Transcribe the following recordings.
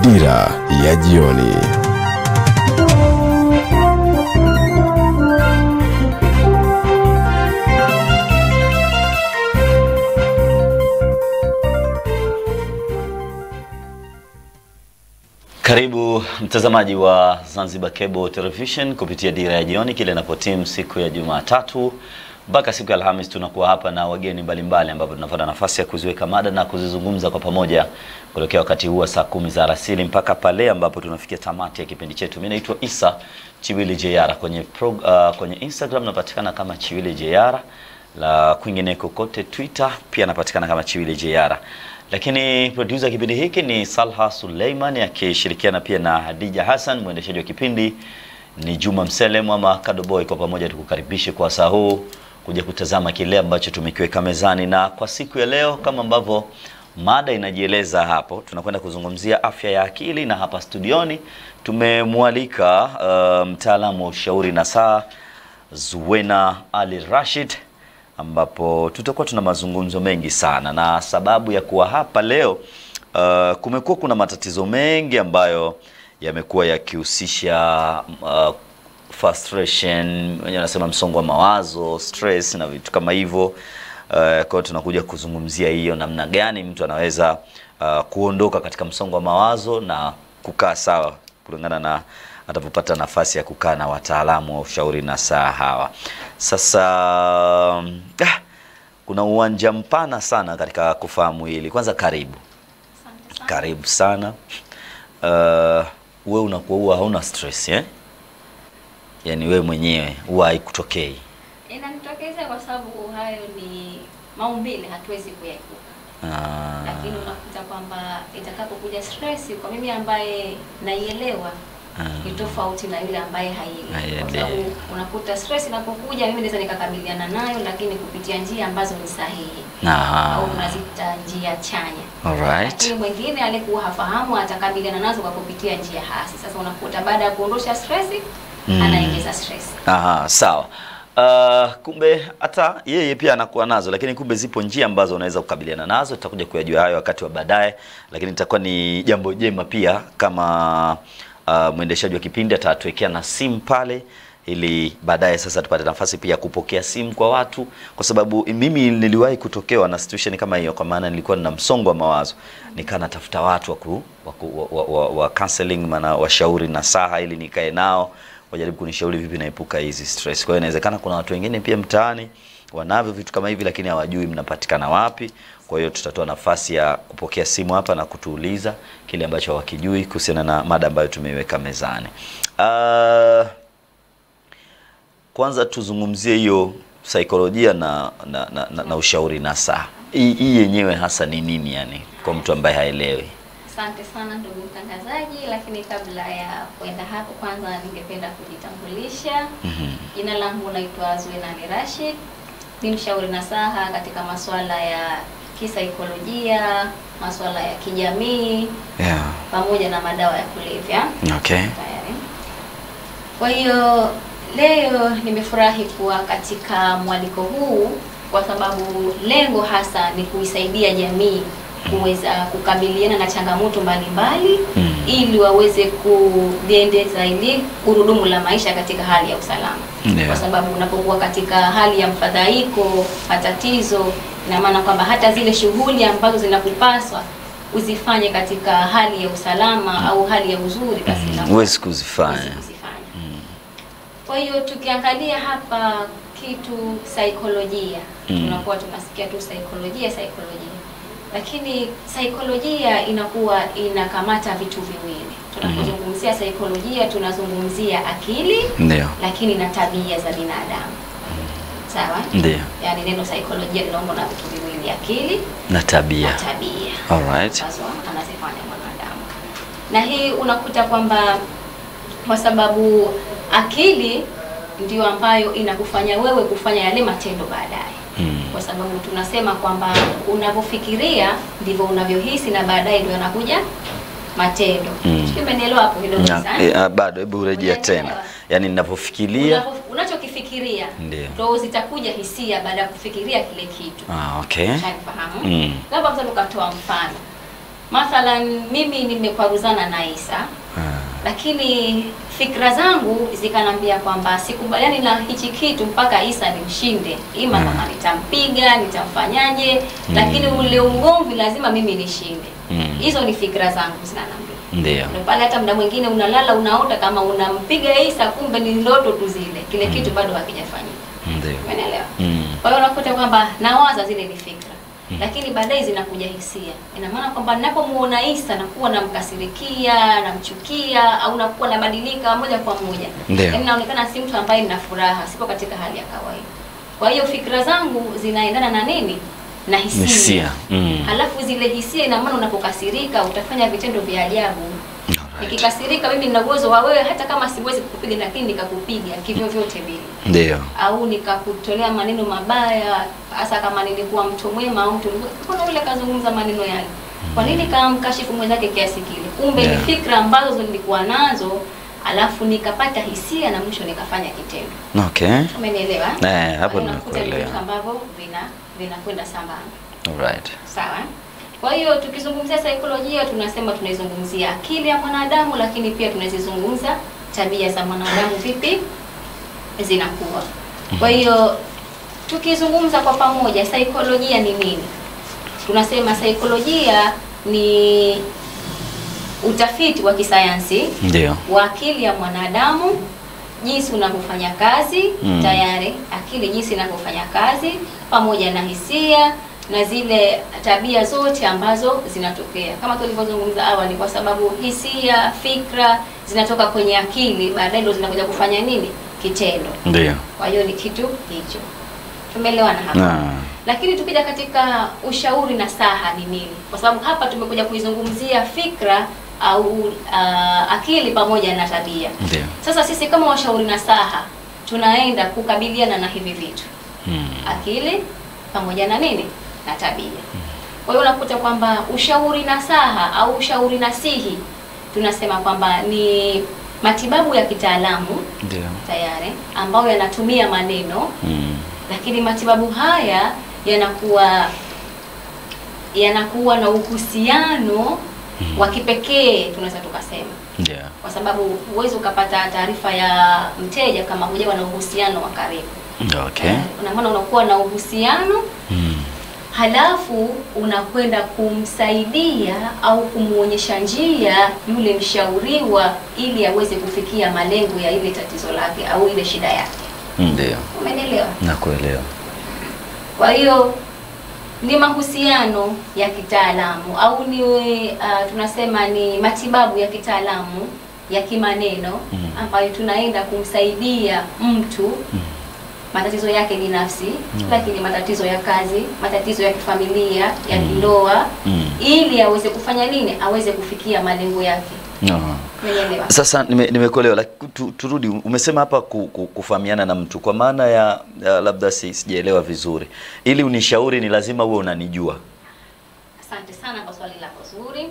Dira ya jioni. Karibu mtazamaji wa Zanzibar Cable Television kupitia Dira ya Jioni, kile inapotimu siku ya Jumatatu mpaka siku ya Alhamis, tunakuwa hapa na wageni mbalimbali, ambapo tunapata nafasi ya kuziweka mada na kuzizungumza kwa pamoja kutokea wakati huu wa saa kumi za alasiri mpaka pale ambapo tunafikia tamati ya kipindi chetu. Mimi naitwa Isa Chiwili Jeyara kwenye pro, uh, kwenye Instagram napatikana kama Chiwili Jeyara, la kwingineko kote Twitter pia napatikana kama Chiwili Jeyara lakini producer kipindi hiki ni Salha Suleiman akishirikiana pia na Hadija Hassan. Mwendeshaji wa kipindi ni Juma Mselem ama Kadoboy. Kwa pamoja tukukaribishe kwa saa huu kuja kutazama kile ambacho tumekiweka mezani, na kwa siku ya leo kama ambavyo mada inajieleza hapo, tunakwenda kuzungumzia afya ya akili, na hapa studioni tumemwalika uh, mtaalamu wa ushauri na saa Zuwena Ali Rashid ambapo tutakuwa tuna mazungumzo mengi sana, na sababu ya kuwa hapa leo uh, kumekuwa kuna matatizo mengi ambayo yamekuwa yakihusisha uh, frustration, wenyewe wanasema msongo wa mawazo, stress na vitu kama hivyo. Uh, kwa hiyo tunakuja kuzungumzia hiyo namna gani mtu anaweza uh, kuondoka katika msongo wa mawazo na kukaa sawa kulingana na atapopata nafasi ya kukaa na wataalamu wa ushauri na saa hawa. Sasa ah, kuna uwanja mpana sana katika kufahamu hili. Kwanza karibu, karibu sana. Uh, we unakuwa huwa hauna stress eh? Yaani we mwenyewe huwa haikutokei Inanitokeza kwa sababu hayo ni maumbile, hatuwezi kuyaepuka, Ah, lakini unakuta kwamba itakapokuja stress, kwa mimi ambaye naielewa Ah. ni tofauti na yule ambaye haielewi, kwa Haielewi. sababu unakuta stress inapokuja, mimi naweza nikakabiliana nayo, lakini kupitia njia ambazo ni sahihi Aha. au tunazita njia chanya. Alright. Lakini mwingine alikuwa hafahamu atakabiliana nazo kwa kupitia njia hasi. Sasa unakuta baada ya kuondosha stress Mm. anaingiza stress. Aha, sawa. Uh, kumbe hata yeye pia anakuwa nazo, lakini kumbe zipo njia ambazo unaweza kukabiliana nazo. Tutakuja kuyajua hayo wakati wa baadaye, lakini itakuwa ni jambo jema pia kama uh, mwendeshaji wa kipindi atatuwekea na simu pale ili baadaye sasa tupate nafasi pia ya kupokea simu kwa watu, kwa sababu mimi niliwahi kutokewa na situation kama hiyo, kwa maana nilikuwa nina msongo wa mawazo, nikaa natafuta watu wa ku, wa, ku- wa, wa, wa counseling, maana washauri na saha, ili nikae nao wajaribu kunishauri vipi naepuka hizi stress. Kwa hiyo inawezekana kuna watu wengine pia mtaani wanavyo vitu kama hivi, lakini hawajui mnapatikana wapi. Kwa hiyo tutatoa nafasi ya kupokea simu hapa na kutuuliza kile ambacho hawakijui kuhusiana na mada ambayo tumeiweka mezani. Uh, kwanza tuzungumzie hiyo saikolojia na, na, na, na, na ushauri nasaha. Hii hii yenyewe hasa ni nini yani kwa mtu ambaye haelewi? Asante sana ndugu mtangazaji, lakini kabla ya kwenda hapo, kwanza ningependa kujitambulisha. Jina langu naitwa Zuena Ali Rashid, ni mshauri nasaha katika masuala ya kisaikolojia, masuala ya kijamii Yeah. pamoja na madawa ya kulevya. Okay. Tayari. Kwa hiyo leo nimefurahi kuwa katika mwaliko huu kwa sababu lengo hasa ni kuisaidia jamii kuweza kukabiliana na changamoto mbalimbali Mm. ili waweze kuliendeza ili gurudumu la maisha katika hali ya usalama. Ndio. Kwa sababu unapokuwa katika hali ya mfadhaiko, matatizo, ina maana kwamba hata zile shughuli ambazo zinakupaswa uzifanye katika hali ya usalama au hali ya uzuri, basi Mm, inakuwa Huwezi kuzifanya. huwezi kuzifanya. Kwa hiyo tukiangalia hapa kitu saikolojia, Mm. tunakuwa tunasikia tu saikolojia saikolojia, lakini saikolojia inakuwa inakamata vitu viwili. Tunapozungumzia saikolojia, tunazungumzia akili Ndio. lakini na tabia za binadamu. Sawa? Ndio. Yaani neno saikolojia linaundwa na vitu viwili, akili Na tabia. na tabia Alright. ambazo anazifanya mwanadamu. Na hii unakuta kwamba kwa sababu akili ndio ambayo inakufanya wewe kufanya yale matendo baadaye. Mm. Kwa sababu tunasema kwamba unavyofikiria ndivyo unavyohisi na baadaye ndio yanakuja matendo. Mm. Sijui umenielewa hapo kidogo Na, sana. eh, ah, bado hebu rejea tena. Unanielewa? Yaani ninavyofikiria. Unavyo- unachokifikiria Ndio. ndio zitakuja hisia baada ya kufikiria kile kitu. Ah, okay. Ushanifahamu? Mm. Labda mfano ukatoa mfano. Mathalan mimi nimekwaruzana na Isa lakini fikra zangu zikanambia kwamba sikubaliani na hichi kitu mpaka Isa nimshinde, ima Mm. kama nitampiga nitamfanyaje, lakini ule ugomvi lazima mimi nishinde. Mm. Hizo ni fikra zangu zinanambia. Ndio. Ndio pale hata muda mwingine unalala unaota kama unampiga Isa, kumbe ni ndoto tu zile, kile kitu bado hakijafanyika. Ndio. Umeelewa? Mm. Kwa hiyo unakuta kwamba nawaza zile ni fikra lakini baadaye zinakuja hisia. Ina maana kwamba ninapomuona Isa nakuwa namkasirikia, namchukia au nakuwa nabadilika moja kwa moja. Ndio. Yaani naonekana si mtu ambaye nina furaha, sipo katika hali ya kawaida. Kwa hiyo fikra zangu zinaendana na nini? Na hisia. Hisia. Mm. Halafu zile hisia, ina maana unapokasirika utafanya vitendo vya ajabu. Alright. Nikikasirika mimi nina uwezo wa wewe, hata kama siwezi kukupiga, lakini nikakupiga kivyo vyote vile Ndio. au nikakutolea maneno mabaya, hasa kama nilikuwa mtu mwema au mtu mbona yule kazungumza maneno yale, kwa nini kamkashifu mwenzake kiasi kile? Kumbe Yeah. ni fikra ambazo nilikuwa nazo, alafu nikapata hisia na mwisho nikafanya kitendo. Okay. Umenielewa? Eh, hapo Kwa hiyo unakuta ni nimekuelewa. vitu ambavyo vina vinakwenda sambamba. Alright. Sawa. Kwa hiyo tukizungumzia saikolojia tunasema tunaizungumzia akili ya mwanadamu, lakini pia tunazizungumza tabia za mwanadamu vipi zinakuwa. Kwa hiyo tukizungumza kwa pamoja, saikolojia ni nini? Tunasema saikolojia ni utafiti wa kisayansi Ndio. wa akili ya mwanadamu jinsi unavyofanya kazi Mm. tayari akili jinsi inavyofanya kazi pamoja na hisia na zile tabia zote ambazo zinatokea kama tulivyozungumza awali, kwa sababu hisia, fikra zinatoka kwenye akili, baadaye ndio zinakuja kufanya nini? Kitendo. Ndio. Kwa hiyo ni kitu hicho. Tumeelewana hapa? Ah. Lakini tukija katika ushauri na saha ni nini? Kwa sababu hapa tumekuja kuizungumzia fikra au uh, akili pamoja na tabia. Ndio. Sasa sisi kama washauri na saha tunaenda kukabiliana na hivi vitu, Mm. akili pamoja na nini na tabia. Kwa hiyo unakuta kwamba ushauri na saha au ushauri nasihi tunasema kwamba ni matibabu ya kitaalamu Ndio. tayari ambayo yanatumia maneno Mm. lakini matibabu haya yanakuwa yanakuwa na uhusiano wa kipekee tunaweza tukasema, Ndio. kwa sababu huwezi ukapata taarifa ya mteja kama hujawa na uhusiano wa karibu. Okay. Una maana unakuwa na uhusiano Mm. halafu unakwenda kumsaidia au kumuonyesha njia yule mshauriwa ili aweze kufikia malengo ya ile tatizo lake au ile shida yake. Ndio. Umenielewa? Nakuelewa. Kwa hiyo ni mahusiano ya kitaalamu au ni uh, tunasema ni matibabu ya kitaalamu ya kimaneno Mm. ambayo tunaenda kumsaidia mtu matatizo yake binafsi, lakini matatizo ya kazi, matatizo ya kifamilia, ya Mm. kindoa Mm. ili aweze kufanya nini? Aweze kufikia malengo yake. No. Umenielewa? Sasa nime- nimekuelewa, lakini tu, turudi. Umesema hapa ku, ku, kufahamiana na mtu kwa maana ya, ya labda si, sijaelewa vizuri. Ili unishauri ni lazima uwe unanijua. Asante sana kwa swali lako zuri.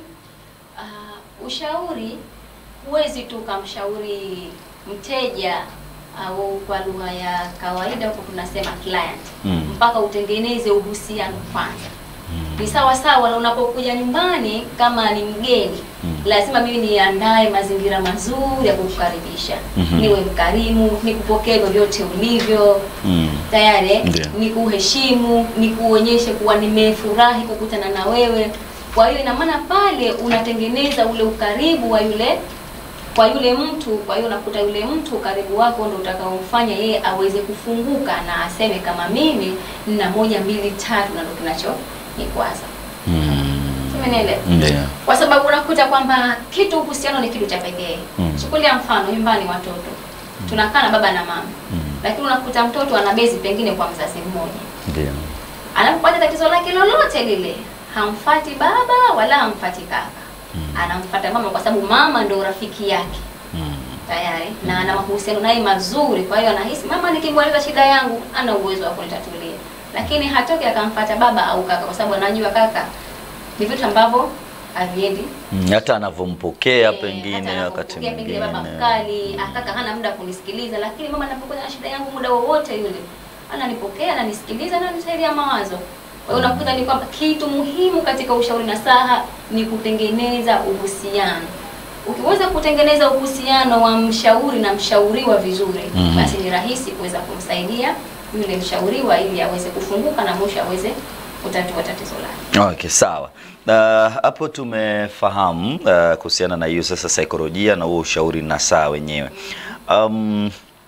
Uh, ushauri huwezi tu ukamshauri mteja au kwa lugha ya kawaida huko tunasema client Mm. mpaka utengeneze uhusiano kwanza. Ni sawa sawa na unapokuja nyumbani kama ni mgeni Mm. lazima mimi niandae mazingira mazuri ya kukukaribisha, Mhm. niwe mkarimu, nikupokee vyovyote ulivyo Mm. tayari eh, Ndio. nikuheshimu, nikuonyeshe kuwa nimefurahi kukutana na wewe. Kwa hiyo ina maana pale unatengeneza ule ukaribu wa yule kwa yule mtu. Kwa hiyo unakuta yule mtu ukaribu wako ndio utakaomfanya yeye aweze kufunguka na aseme kama mimi nina moja mbili tatu, na ndio kinacho nikwaza. Mm. Umenielewa? Ndio. Kwa sababu unakuta kwamba kitu uhusiano ni kitu cha pekee. Mm. Chukulia mfano nyumbani, watoto tunakaa na baba na mama Mm. lakini unakuta mtoto ana bezi pengine kwa mzazi mmoja, Ndio. anapopata tatizo lake lolote lile, hamfati baba wala hamfati kaka, Mm. anamfata mama, kwa sababu mama ndio rafiki yake Mm. tayari na ana mahusiano naye mazuri. Kwa hiyo anahisi mama nikimweleza shida yangu ana uwezo wa kunitatulia, lakini hatoki akamfata baba au kaka, kwa sababu anajua kaka ni vitu ambavyo haviendi Mm. Hata anavyompokea Eh, pengine hata wakati anapopokea pengine baba mwingine. mkali, akaka hana muda wa kunisikiliza, lakini mama anapokuja na shida yangu muda wowote yule ananipokea, ananisikiliza na anisaidia mawazo. Kwa hiyo unakuta ni kwamba kitu muhimu katika ushauri nasaha ni kutengeneza uhusiano. Ukiweza kutengeneza uhusiano wa mshauri na mshauriwa vizuri, Mhm. basi ni rahisi kuweza kumsaidia yule mshauriwa ili aweze kufunguka na mwisho aweze kutatua tatizo lake. Okay, sawa. Uh, hapo tumefahamu uh, kuhusiana na hiyo sasa saikolojia na huo ushauri nasaha wenyewe. Um,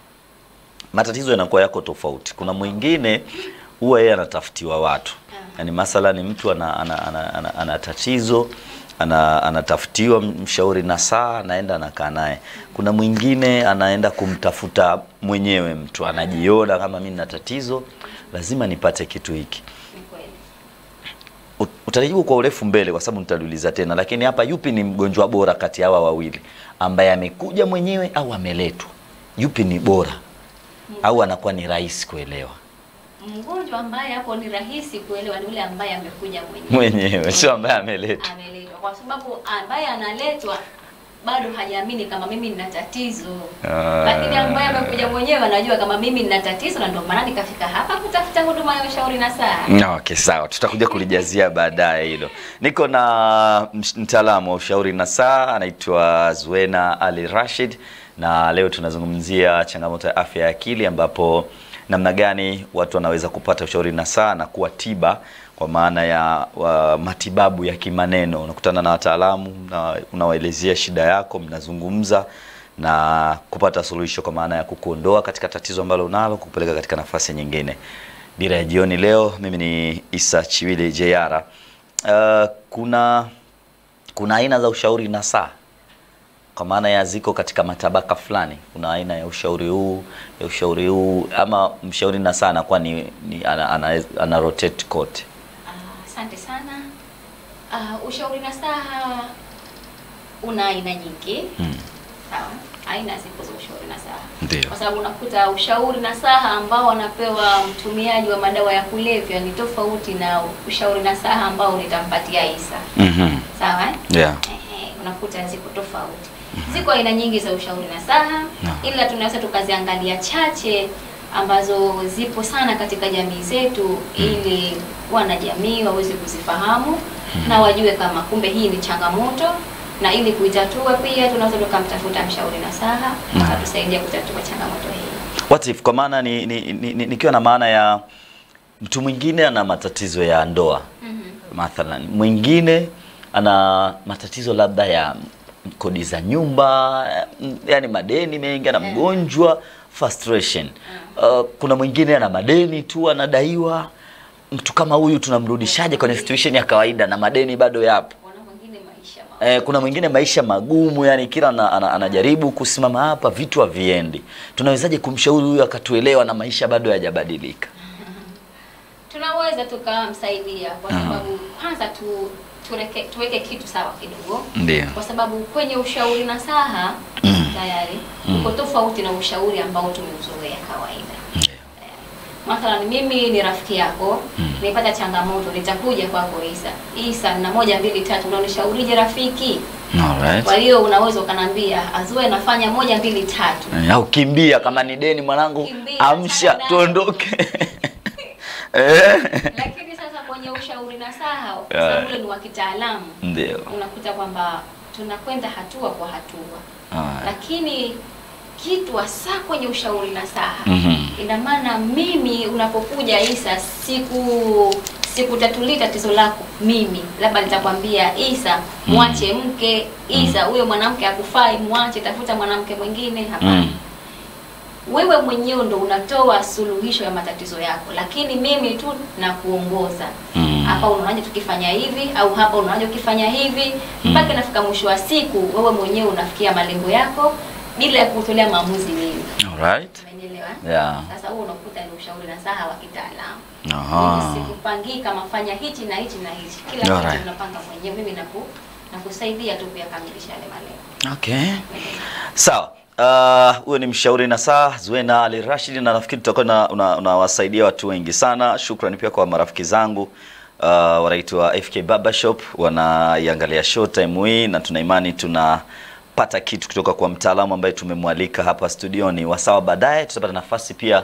matatizo yanakuwa yako tofauti. Kuna mwingine huwa yeye anatafutiwa watu, yaani mathalan mtu ana, ana, ana, ana, ana tatizo ana, anatafutiwa mshauri nasaha, anaenda anakaa naye. Kuna mwingine anaenda kumtafuta mwenyewe, mtu anajiona kama mimi nina tatizo, lazima nipate kitu hiki. Ni kweli. Ut- Utalijibu kwa urefu mbele kwa sababu nitaliuliza tena, lakini hapa yupi ni mgonjwa bora kati ya hawa wawili, ambaye amekuja mwenyewe au ameletwa? Yupi ni bora au anakuwa ni rahisi kuelewa Mgonjwa ambaye hapo ni rahisi kuelewa ni yule ambaye amekuja mwenyewe. mwenyewe, sio ambaye ameletwa? ameletwa kwa sababu ambaye analetwa bado hajaamini kama mimi nina tatizo Ah. lakini ambaye amekuja mwenyewe anajua kama mimi nina tatizo na ndio maana nikafika hapa kutafuta huduma ya ushauri na saa Okay, sawa, tutakuja kulijazia baadaye hilo. Niko na msh- mtaalamu wa ushauri na saa anaitwa Zuena Ali Rashid, na leo tunazungumzia changamoto ya afya ya akili, ambapo namna gani watu wanaweza kupata ushauri na saa na kuwa tiba kwa maana ya wa, matibabu ya kimaneno. Unakutana na wataalamu na unawaelezea shida yako, mnazungumza na kupata suluhisho kwa maana ya kukuondoa katika tatizo ambalo unalo, kupeleka katika nafasi nyingine. Dira ya jioni leo, mimi ni Isa Chiwili JR. Uh, kuna kuna aina za ushauri nasaha kwa maana ya ziko katika matabaka fulani. Kuna aina ya ushauri huu ya ushauri huu, ama mshauri nasaha anakuwa ni, ni ana, ana, ana rotate kote. Ah, asante sana Ah, ushauri na saha una aina nyingi Mm. sawa aina zipo za ushauri na saha Ndio. kwa sababu unakuta ushauri na saha ambao anapewa mtumiaji wa madawa ya kulevya ni tofauti na ushauri na saha ambao nitampatia Isa Mhm. sawa eh? Yeah. Ehe, unakuta ziko tofauti. Ziko aina nyingi za ushauri nasaha Naam. ila tunaweza tukaziangalia chache ambazo zipo sana katika jamii zetu ili wanajamii waweze kuzifahamu na wajue kama kumbe hii ni changamoto na ili kuitatua pia tunaweza tukamtafuta mshauri nasaha Naam. akatusaidia kutatua changamoto hii. What if kwa maana ni, ni, ni, ni, nikiwa na maana ya mtu mwingine ana matatizo ya ndoa Mhm. mathalan, mwingine ana matatizo labda ya kodi za nyumba, mm, yani madeni mengi, ana mgonjwa frustration. Uh, kuna mwingine ana madeni tu anadaiwa. Mtu kama huyu tunamrudishaje kwenye situation ya kawaida na madeni bado yapo? Wana wengine maisha ma Eh, kuna mwingine maisha magumu, yani kila ana, ana, anajaribu kusimama hapa vitu haviendi. Tunawezaje kumshauri huyu akatuelewa na maisha bado hayajabadilika? tunaweza tukamsaidia kwa Aha. sababu kwanza tu tureke, tuweke kitu sawa kidogo Ndio. kwa sababu kwenye ushauri nasaha Mm. tayari Mm. uko tofauti na ushauri ambao tumeuzoea kawaida. Mathalan, mimi ni rafiki yako Mm. nipata changamoto, nitakuja kwako Isa. Isa, na moja mbili tatu, unanishaurije rafiki? Alright. Kwa hiyo unaweza ukanambia Azue, nafanya moja mbili tatu. Eh, au kimbia kama ni deni mwanangu, Kimbia, amsha sana. tuondoke. eh. Lakini sasa kwenye ushauri nasaha, kwa Yeah. sababu ule ni wa kitaalamu, Ndio. unakuta kwamba tunakwenda hatua kwa hatua. Alright. lakini kitu hasa kwenye ushauri nasaha Mhm. ina maana mimi unapokuja Isa siku sikutatulia tatizo lako mimi labda nitakwambia Isa mwache mke Isa huyo mwanamke hakufai mwache tafuta mwanamke mwingine hapana Mm. wewe mwenyewe ndo unatoa suluhisho ya matatizo yako lakini mimi tu nakuongoza Mm. hapa unaonaje tukifanya hivi au hapa unaonaje ukifanya hivi mpaka inafika mwisho wa siku wewe mwenyewe unafikia malengo yako bila ya kutolea maamuzi mimi Alright. umenielewa Yeah. sasa huo unakuta ni ushauri na saha wa kitaalamu Aha. mimi sikupangii kama fanya hichi na hichi na hichi kila Alright. kitu unapanga mwenyewe mimi naku nakusaidia tu kuyakamilisha yale malengo Okay. Sawa. Uh, huyo ni mshauri na saa Zuena Ali Rashid, na nafikiri tutakuwa na- una- unawasaidia watu wengi sana. Shukrani pia kwa marafiki zangu uh, wanaitwa FK Barbershop wanaiangalia show time hii, na tuna imani tunapata kitu kutoka kwa mtaalamu ambaye tumemwalika hapa studioni. Wasawa, baadaye tutapata nafasi pia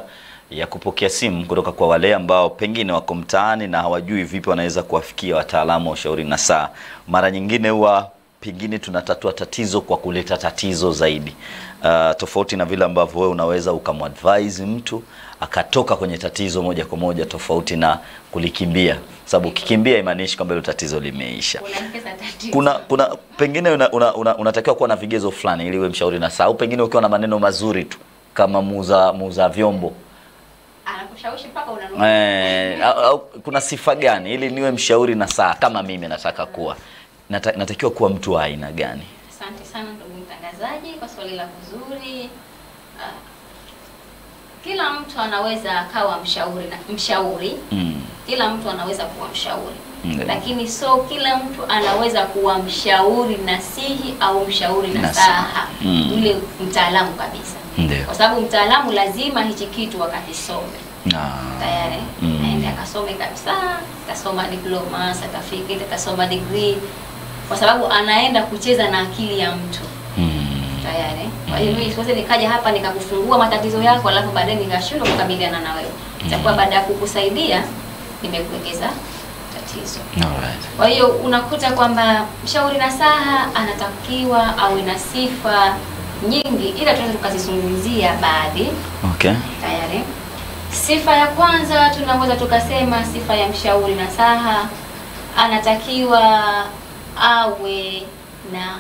ya kupokea simu kutoka kwa wale ambao pengine wako mtaani na hawajui vipi wanaweza kuwafikia wataalamu wa ushauri na saa. Mara nyingine huwa pengine tunatatua tatizo kwa kuleta tatizo zaidi, uh, tofauti na vile ambavyo wewe unaweza ukamadvise mtu akatoka kwenye tatizo moja kwa moja, tofauti na kulikimbia, sababu ukikimbia imaanishi kwamba hilo tatizo limeisha Unaongeza tatizo. kuna kuna pengine una, una, una, unatakiwa kuwa na vigezo fulani ili uwe mshauri na saa, au pengine ukiwa na maneno mazuri tu kama muuza muuza vyombo anakushawishi mpaka unanunua. eh, au, au, kuna sifa gani ili niwe mshauri na saa kama mimi nataka kuwa Nata, natakiwa kuwa mtu wa aina gani? Asante sana ndugu mtangazaji kwa swali la kuzuri. Ah, kila mtu anaweza akawa mshauri na mshauri. Mm. Kila mtu anaweza kuwa mshauri. Ndio. Lakini so kila mtu anaweza kuwa mshauri nasihi au mshauri Nasihi. nasaha. Mm. Yule mtaalamu kabisa. Ndio. Kwa sababu mtaalamu lazima hichi kitu wakakisome. Ah. tayari Mm. aende akasome kabisa, atasoma diploma, certificate, atasoma degree, kwa sababu anaenda kucheza na akili ya mtu Mm. tayari. Kwa hiyo mimi siwezi nikaja hapa nikakufungua matatizo yako alafu baadaye nikashindwa kukabiliana na wewe. Itakuwa baada ya kukusaidia nimekuongeza tatizo. Alright. Kwa hiyo unakuta kwamba mshauri nasaha anatakiwa awe na sifa nyingi, ila tunaweza tukazizungumzia baadhi Okay. tayari. Sifa ya kwanza tunaweza tukasema sifa ya mshauri nasaha anatakiwa awe na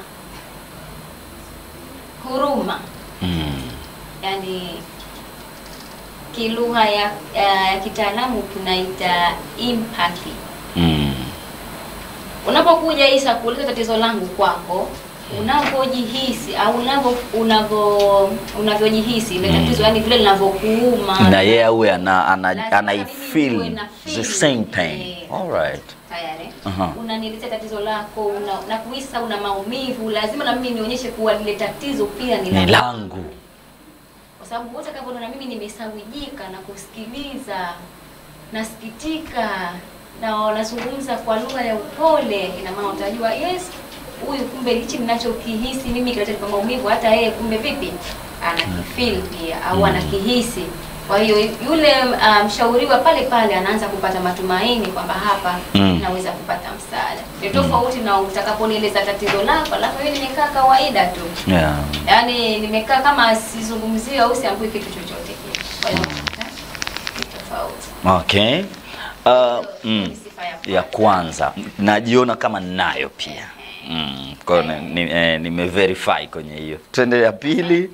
huruma, Mm. yani kilugha ya, ya, ya kitaalamu tunaita empathy. Mm. Unapokuja Isa kuuliza tatizo langu kwako, unavyojihisi au unavyo unavyo unavyojihisi ile Mm. tatizo, yani vile linavyokuuma Na yeye awe ana, ana, Lazima ana mimi feel niwe na the feel. same pain. Eh. Alright. tayari Aha. unanielezea tatizo lako una, na kuhisa una maumivu, lazima na mimi nionyeshe kuwa lile tatizo pia ni Ni langu. langu. kwa sababu wote kama na mimi nimesawijika na kusikiliza, nasikitika na wanazungumza kwa lugha ya upole, ina maana utajua yes, huyu kumbe hichi ninachokihisi mimi kinachonipa maumivu, hata yeye kumbe vipi anakifeel pia au Mm. anakihisi. Kwa hiyo yule ah, mshauriwa pale pale anaanza kupata matumaini kwamba hapa Mm. naweza kupata msaada. Ni tofauti na utakaponieleza tatizo lako, alafu mimi nimekaa kawaida tu Yeah. yaani nimekaa kama sizungumzii au siambui kitu chochote kile. Kwa hiyo eh, ni tofauti. Okay. Uh, mm, Ni sifa ya ya kwanza najiona kama ninayo pia mm, kwa hiyo ni- ni- eh, nimeverify kwenye hiyo. Twende ya pili.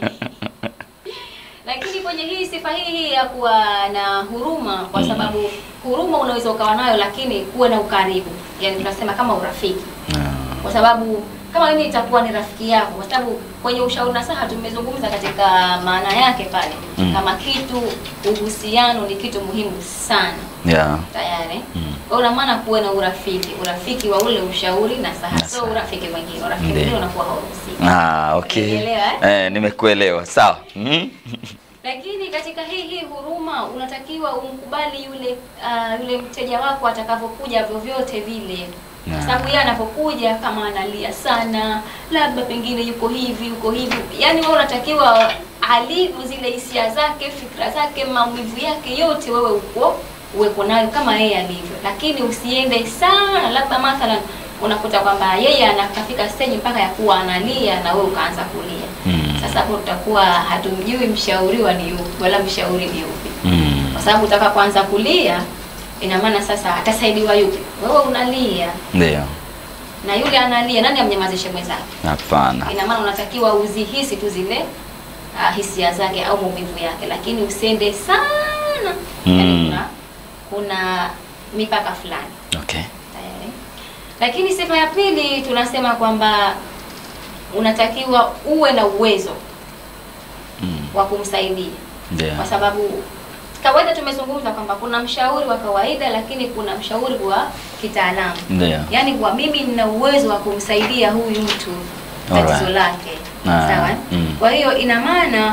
Lakini kwenye hii sifa hii hii ya kuwa na huruma, kwa Mm. sababu huruma unaweza ukawa nayo, lakini kuwe na ukaribu, yaani tunasema kama urafiki, Ah, kwa sababu kama mimi itakuwa ni rafiki yako, kwa sababu kwenye ushauri nasaha tumezungumza katika maana yake pale Mm. kama kitu, uhusiano ni kitu muhimu sana yeah. tayari Mm. kwa hiyo una maana kuwe na urafiki urafiki wa ule ushauri na saha Na sio saha. urafiki mwingine urafiki Ndiyo. mwingine unakuwa hauhusiki Ah, okay. Umenielewa, Eh, nimekuelewa. Sawa. Mm. lakini katika hii hii huruma unatakiwa umkubali yule uh, yule mteja wako atakavyokuja vyovyote vile Na. kwa sababu yeye anapokuja kama analia sana labda pengine yuko hivi yuko hivi yani wewe unatakiwa alivyo zile hisia zake fikra zake maumivu yake yote wewe uko uweko nayo kama yeye alivyo lakini usiende sana labda mathalan unakuta kwamba yeye anakafika stage mpaka ya kuwa analia na wewe ukaanza kulia Mm. sasa hapo tutakuwa hatumjui mshauriwa ni yupi wala mshauri ni yupi Mm. kwa sababu utakapoanza kulia ina maana sasa atasaidiwa yupi wewe unalia Ndio. na yule analia nani amnyamazishe mwenzake Hapana. ina maana unatakiwa uzihisi tu zile uh, hisia zake au maumivu yake lakini usiende sana Mm. yani kuna, kuna mipaka fulani Okay. tayari lakini sifa ya pili tunasema kwamba unatakiwa uwe na uwezo Mm. wa kumsaidia Ndio. kwa sababu kawaida tumezungumza kwamba kuna mshauri wa kawaida lakini kuna mshauri wa kitaalamu Ndio. yaani kwa mimi nina uwezo wa kumsaidia huyu mtu tatizo Alright. lake Ah, sawa mm. kwa hiyo ina maana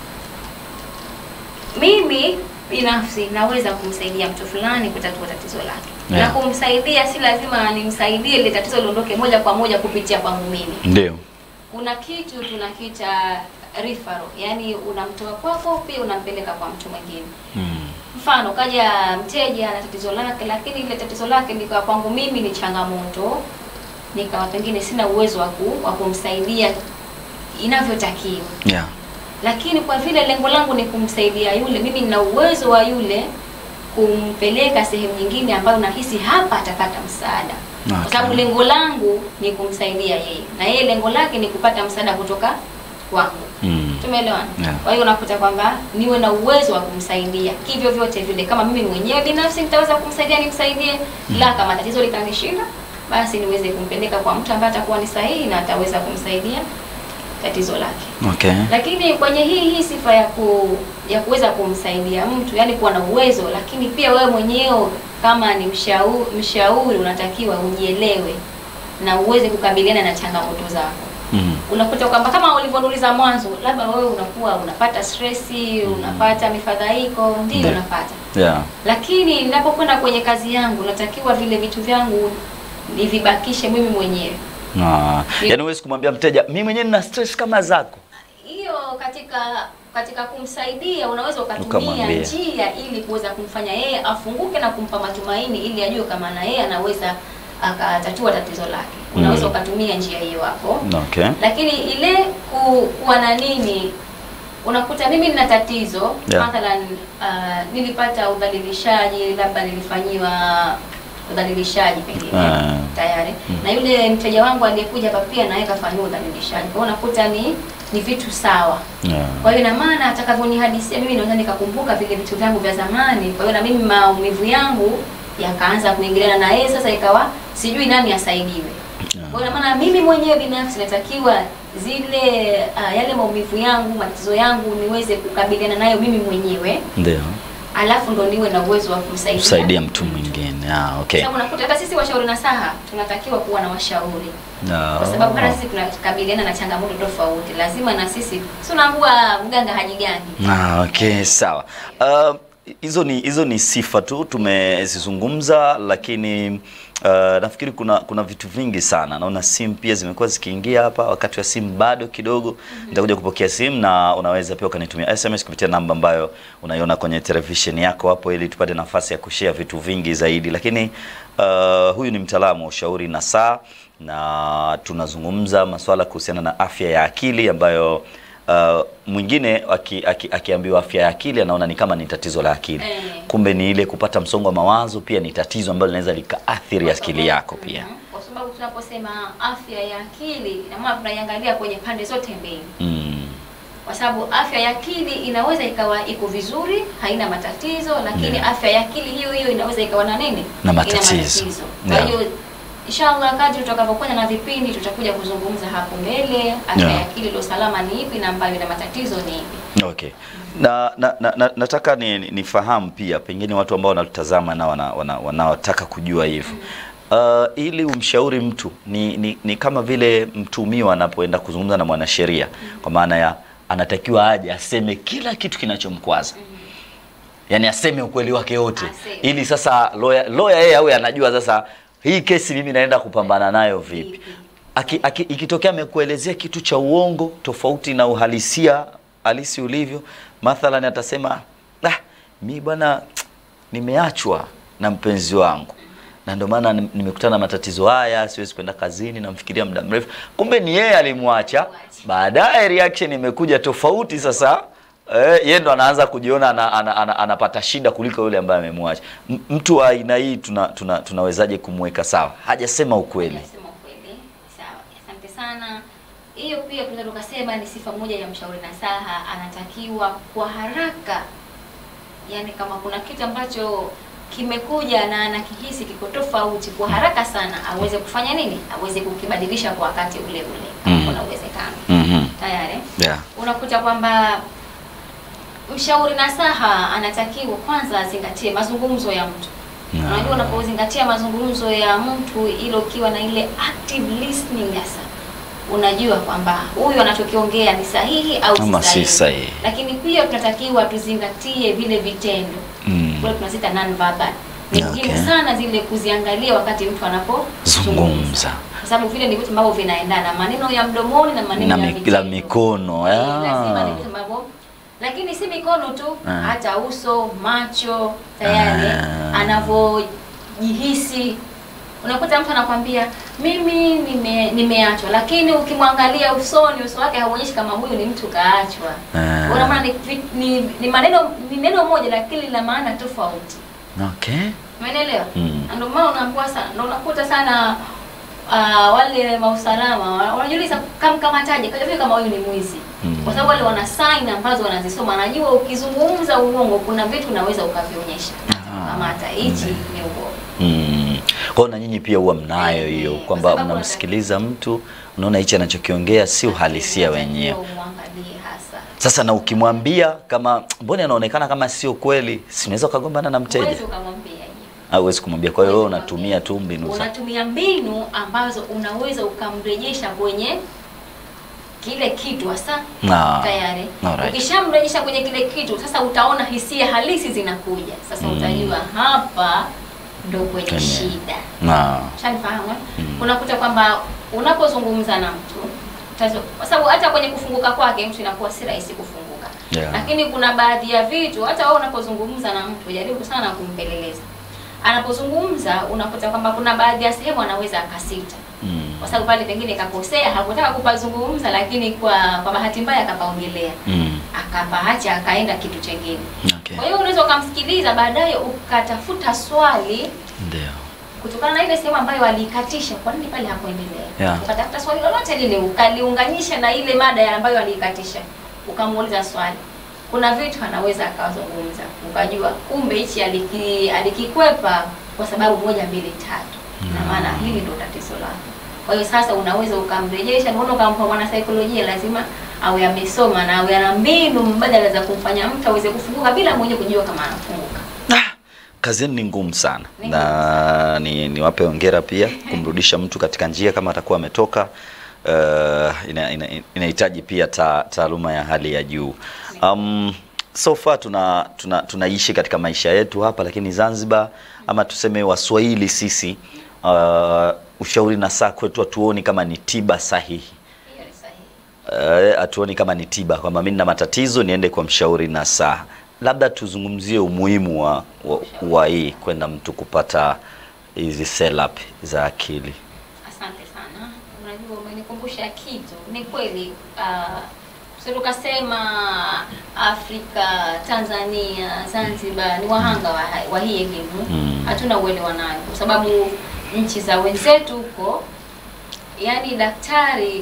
mimi binafsi naweza kumsaidia mtu fulani kutatua tatizo lake Yeah. na kumsaidia si lazima nimsaidie ile tatizo liondoke moja kwa moja kupitia kwangu mimi Ndio. kuna kitu tunakiita referral, yani unamtoa kwako pia unampeleka kwa mtu mwingine. Mm. Mfano kaja mteja ana tatizo lake, lakini ile tatizo lake likawa kwangu mimi ni changamoto, nikawa pengine sina uwezo wa ku- wa kumsaidia inavyotakiwa, Yeah. lakini kwa vile lengo langu ni kumsaidia yule, mimi nina uwezo wa yule kumpeleka sehemu nyingine ambayo nahisi hapa atapata msaada, kwa Okay. sababu lengo langu ni kumsaidia yeye na yeye lengo lake ni kupata msaada kutoka kwangu. Mm. Tumeelewana? Yeah. Kwa hiyo unakuta kwamba niwe na uwezo wa kumsaidia kivyo vyote vile, kama mimi mwenyewe binafsi nitaweza kumsaidia nimsaidie, la kama tatizo litanishinda, basi niweze kumpeleka kwa mtu ambaye atakuwa ni sahihi na ataweza kumsaidia tatizo lake. Okay. Lakini kwenye hii hii sifa ya ku, ya kuweza kumsaidia mtu, yani kuwa na uwezo, lakini pia wewe mwenyewe kama ni mshauri, mshauri unatakiwa ujielewe na uweze kukabiliana na changamoto zako Mm. unakuta kwamba kama ulivyoniuliza mwanzo, labda wewe unakuwa unapata stressi, unapata mifadhaiko, ndio Ndio. unapata, Yeah. lakini ninapokwenda kwenye kazi yangu natakiwa vile vitu vyangu nivibakishe mimi mwenyewe. Ah. Ni- Yaani huwezi kumwambia mteja mimi mwenyewe nina stress kama zako. Hiyo katika katika kumsaidia unaweza ukatumia Ukamwambia. njia ili kuweza kumfanya yeye afunguke na kumpa matumaini ili ajue kama na yeye anaweza akatatua tatizo lake. Unaweza Mm. ukatumia njia hiyo hapo. Okay. lakini ile ku, kuwa na nini unakuta mimi nina tatizo Yeah. mathalan uh, nilipata udhalilishaji labda nilifanyiwa udhalilishaji pengine Ah. tayari na yule mteja wangu aliyekuja hapa pia naye kafanyiwa udhalilishaji kwa hiyo unakuta ni ni vitu sawa Yeah. kwa hiyo ina maana atakavyonihadisia mimi naweza nikakumbuka vile vitu vyangu vya zamani kwa hiyo na mimi maumivu yangu yakaanza kuingiliana na yeye sasa ikawa sijui nani asaidiwe kwa hiyo ina maana mimi mwenyewe binafsi natakiwa zile uh, yale maumivu yangu matatizo yangu niweze kukabiliana nayo mimi mwenyewe Ndio. alafu ndo niwe na uwezo wa kumsaidia Kusaidia mtu mwingine. Ah, okay. sababu unakuta hata sisi washauri nasaha tunatakiwa kuwa na washauri Ah. kwa sababu hata sisi tunakabiliana na changamoto tofauti lazima na sisi si unaambua mganga hajigani Ah, okay, sawa. Uh, hizo ni hizo ni sifa tu tumezizungumza, lakini uh, nafikiri kuna kuna vitu vingi sana. Naona simu pia zimekuwa zikiingia hapa, wakati wa simu bado kidogo. Nitakuja kupokea simu na unaweza pia ukanitumia SMS kupitia namba ambayo unaiona kwenye televisheni yako hapo, ili tupate nafasi ya kushare vitu vingi zaidi. Lakini uh, huyu ni mtaalamu wa ushauri na saa na tunazungumza masuala kuhusiana na afya ya akili ambayo Uh, mwingine aki, aki, akiambiwa afya ya akili anaona ni kama ni tatizo la akili Eh. kumbe ni ile kupata msongo wa mawazo pia ni tatizo ambalo linaweza likaathiri akili yako pia Mhm. kwa sababu tunaposema afya ya akili ina maana tunaiangalia kwenye pande zote mbili mm. kwa sababu afya ya akili inaweza ikawa iko vizuri haina matatizo lakini Yeah. afya ya akili hiyo hiyo inaweza ikawa na nini Na Ina matatizo. kwa Yeah. hiyo inshallah kadri tutakavyokwenda na vipindi tutakuja kuzungumza hapo mbele afya Yeah. ya akili ilo salama ni ipi na ambayo ina matatizo ni ipi okay na, na, na, na nataka ni nifahamu pia pengine watu ambao wanatutazama na wana, wana, wanaotaka kujua hivyo Uh, ili umshauri mtu ni, ni, ni kama vile mtumiwa anapoenda kuzungumza na mwanasheria kwa maana ya anatakiwa aje aseme kila kitu kinachomkwaza yaani aseme ukweli wake wote Aseme. ili sasa lawyer lawyer yeye awe anajua sasa hii kesi mimi naenda kupambana nayo vipi Vipi. aki, aki, ikitokea amekuelezea kitu cha uongo tofauti na uhalisia halisi ulivyo mathalan atasema ah, mi bwana nimeachwa na mpenzi wangu na ndio maana nim- nimekutana na matatizo haya siwezi kwenda kazini namfikiria muda mrefu kumbe ni yeye alimwacha baadaye reaction imekuja tofauti sasa Eh, yeye ndo anaanza kujiona ana, ana, ana, anapata shida kuliko yule ambaye amemwacha. M- Mtu wa aina hii tuna, tuna, tunawezaje kumweka sawa? Hajasema ukweli. Nasema ukweli. Sawa, asante sana. Hiyo pia tunaweza tukasema ni sifa moja ya mshauri nasaha, anatakiwa kwa haraka, yaani kama kuna kitu ambacho kimekuja na anakihisi kiko tofauti, kwa haraka sana aweze kufanya nini? Aweze kukibadilisha kwa wakati ule ule, kama Mhm. kuna uwezekano. Mhm. Tayari Yeah. unakuta kwamba mshauri nasaha anatakiwa kwanza azingatie mazungumzo ya mtu. Mm. Unajua, unapozingatia mazungumzo ya mtu, ile ukiwa na ile active listening hasa unajua kwamba huyu anachokiongea ni sahihi au Ama si sahihi. Lakini pia tunatakiwa tuzingatie vile vitendo Mm. kule tunazita non verbal Ni Okay. muhimu sana zile kuziangalia wakati mtu anapozungumza, Zungumza. kwa sababu vile ni vitu ambavyo vinaendana, maneno ya mdomoni na maneno Na ya mi- vitendo. la mikono, Eh, ah. lazima ni vitu ambavyo lakini si mikono tu Ah. hata uso, macho tayari Ah. anavyojihisi. Unakuta mtu anakwambia mimi nime, nimeachwa, lakini ukimwangalia usoni, uso wake hauonyeshi kama huyu ni mtu kaachwa. Ah. Unaona ni, ni, ni maneno ni neno moja lakini lina maana tofauti. Okay. Umeelewa? Mm. Na Ndio maana unaambiwa sana, ndio unakuta sana uh, wale mausalama wa- wanajiuliza kamkamataje, kajua kama huyu ni mwizi. Mm. Kwa sababu wale wana sign ambazo wanazisoma, anajua ukizungumza uongo kuna vitu unaweza ukavionyesha. Ah. Kamata hichi ni uongo. Mm. Kwa hiyo na nyinyi pia huwa mnayo Eh, hiyo kwa kwamba sababu mnamsikiliza mtu unaona hichi anachokiongea si uhalisia wenyewe. Umwangalie hasa. Sasa na ukimwambia kama mbona anaonekana kama sio kweli, si unaweza ukagombana na mteja Huwezi ukamwambia hivyo. au huwezi kumwambia. Kwa hiyo wewe Huwezi unatumia kumwambia. tu mbinu za unatumia mbinu ambazo unaweza ukamrejesha kwenye kile kitu hasa Ah, tayari. alright. Ukishamrejesha kwenye kile kitu, sasa utaona hisia halisi zinakuja. Sasa Mm. utajua hapa ndo kwenye Kwenye- shida. na Shanifahamu eh? Mm. Unakuta kwamba unapozungumza na mtu utazo- kwa sababu hata kwenye kufunguka kwake mtu inakuwa si rahisi kufunguka Yeah. lakini kuna baadhi ya vitu hata wewe unapozungumza na mtu jaribu sana kumpeleleza. Anapozungumza unakuta kwamba kuna baadhi ya sehemu anaweza akasita mm. kwa sababu pale pengine kakosea, hakutaka kupazungumza, lakini kwa kwa bahati mbaya akapaongelea, Mm. akapaacha akaenda kitu chengine. Okay. Kwa hiyo unaweza ukamsikiliza, baadaye ukatafuta swali Ndio. kutokana na ile sehemu ambayo aliikatisha, kwa nini pale hakuendelea? Yeah. Ukatafuta swali lolote lile ukaliunganisha na ile mada ya ambayo aliikatisha, ukamuuliza swali. Kuna vitu anaweza akazungumza, ukajua kumbe hichi aliki, alikikwepa kwa sababu moja mbili tatu, na maana hili ndio tatizo lake. Kwa hiyo sasa unaweza ukamrejesha, unaona ukampa mwana saikolojia, lazima awe amesoma na awe ana mbinu mbadala za kumfanya mtu aweze kufunguka bila mwenyewe kujua kama anafunguka. Ah, kazi yenu ni ngumu sana Ni na ni niwape hongera pia kumrudisha mtu katika njia kama atakuwa ametoka. Uh, ina- ina- inahitaji pia ta, taaluma ya hali ya juu. Um, so far tuna, tuna tunaishi katika maisha yetu hapa, lakini Zanzibar ama tuseme Waswahili sisi uh, ushauri na saa kwetu hatuoni kama ni tiba sahihi. Hiyo ni sahihi. Eh, hatuoni kama ni tiba kwamba mimi nina matatizo niende kwa mshauri na saa. Labda tuzungumzie umuhimu wa, wa, wa hii kwenda mtu kupata hizi sell up za akili. Asante sana. Unajua, umenikumbusha kitu. Ni kweli uh, sisi tukasema Afrika, Tanzania, Zanzibar ni wahanga wa, wa hii elimu Mm. hatuna uelewa nayo, kwa sababu nchi za wenzetu huko, yani daktari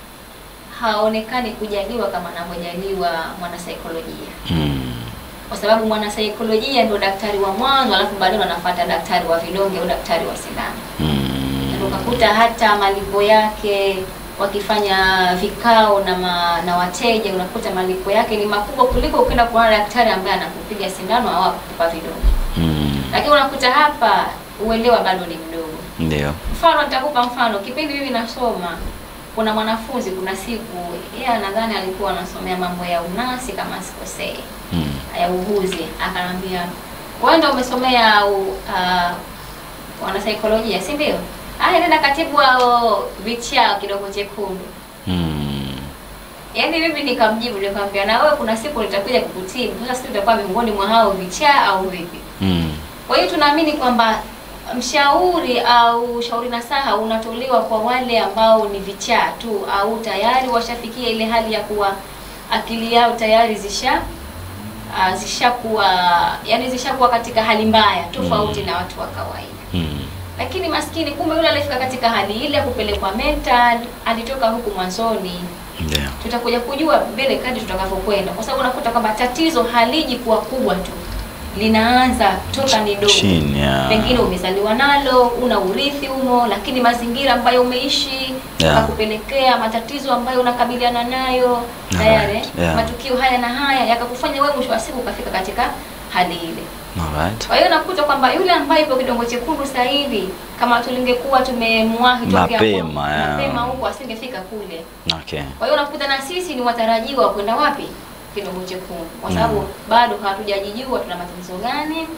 haonekani kujaliwa kama anavyojaliwa mwanasaikolojia Mm. kwa sababu mwanasaikolojia ndio daktari wa mwanzo, alafu baadaye anafuata daktari wa vidonge au daktari wa sindano. Mm. Na ukakuta hata malipo yake wakifanya vikao na ma, na wateja unakuta malipo yake ni makubwa kuliko ukienda kuona daktari ambaye anakupiga sindano au akupa vidonge. Mm. Lakini unakuta hapa uelewa bado ni mdogo. Ndio. Mfano, nitakupa mfano. Kipindi mimi nasoma, kuna mwanafunzi, kuna siku yeye nadhani alikuwa anasomea mambo ya unasi kama sikosei Mm. ya uguzi akanambia wewe ndio umesomea u- uh, wanasaikolojia si ndio aya nenda katibu wao vichaa kidogo chekundu Mm. yaani mimi nikamjibu nikamwambia na wewe kuna siku nitakuja kukutibu sasa sisi tutakuwa miongoni mwa hao vichaa au vipi Mm. kwa hiyo tunaamini kwamba mshauri au ushauri nasaha unatolewa kwa wale ambao ni vichaa tu au tayari washafikia ile hali ya kuwa akili yao tayari zisha uh, zishakuwa yani zishakuwa katika hali mbaya tofauti Mm. na watu wa kawaida. Mm. Lakini maskini, kumbe yule alifika katika hali ile ya kupelekwa mental, alitoka huku mwanzoni. Ndio. Tutakuja kujua mbele kadri tutakavyokwenda, kwa sababu unakuta kwamba tatizo haliji kuwa kubwa tu, linaanza toka ni dogo Chini ya pengine umezaliwa nalo, una urithi humo, lakini mazingira ambayo umeishi Yeah. yakakupelekea matatizo ambayo unakabiliana nayo Alright, tayari, yeah. matukio haya na haya yakakufanya wewe mwisho wa siku ukafika katika hali ile. Alright. Kwa hiyo nakuta kwamba yule ambaye yupo kidongo chekundu sasa hivi, kama tulingekuwa tumemwahi tokea Mapema, hapo, yeah. mapema huko asingefika kule. Okay. Kwa hiyo unakuta na sisi ni watarajiwa wa kwenda wapi? Kidongo chekundu, kwa Mm. sababu bado hatujajijua tuna matatizo gani,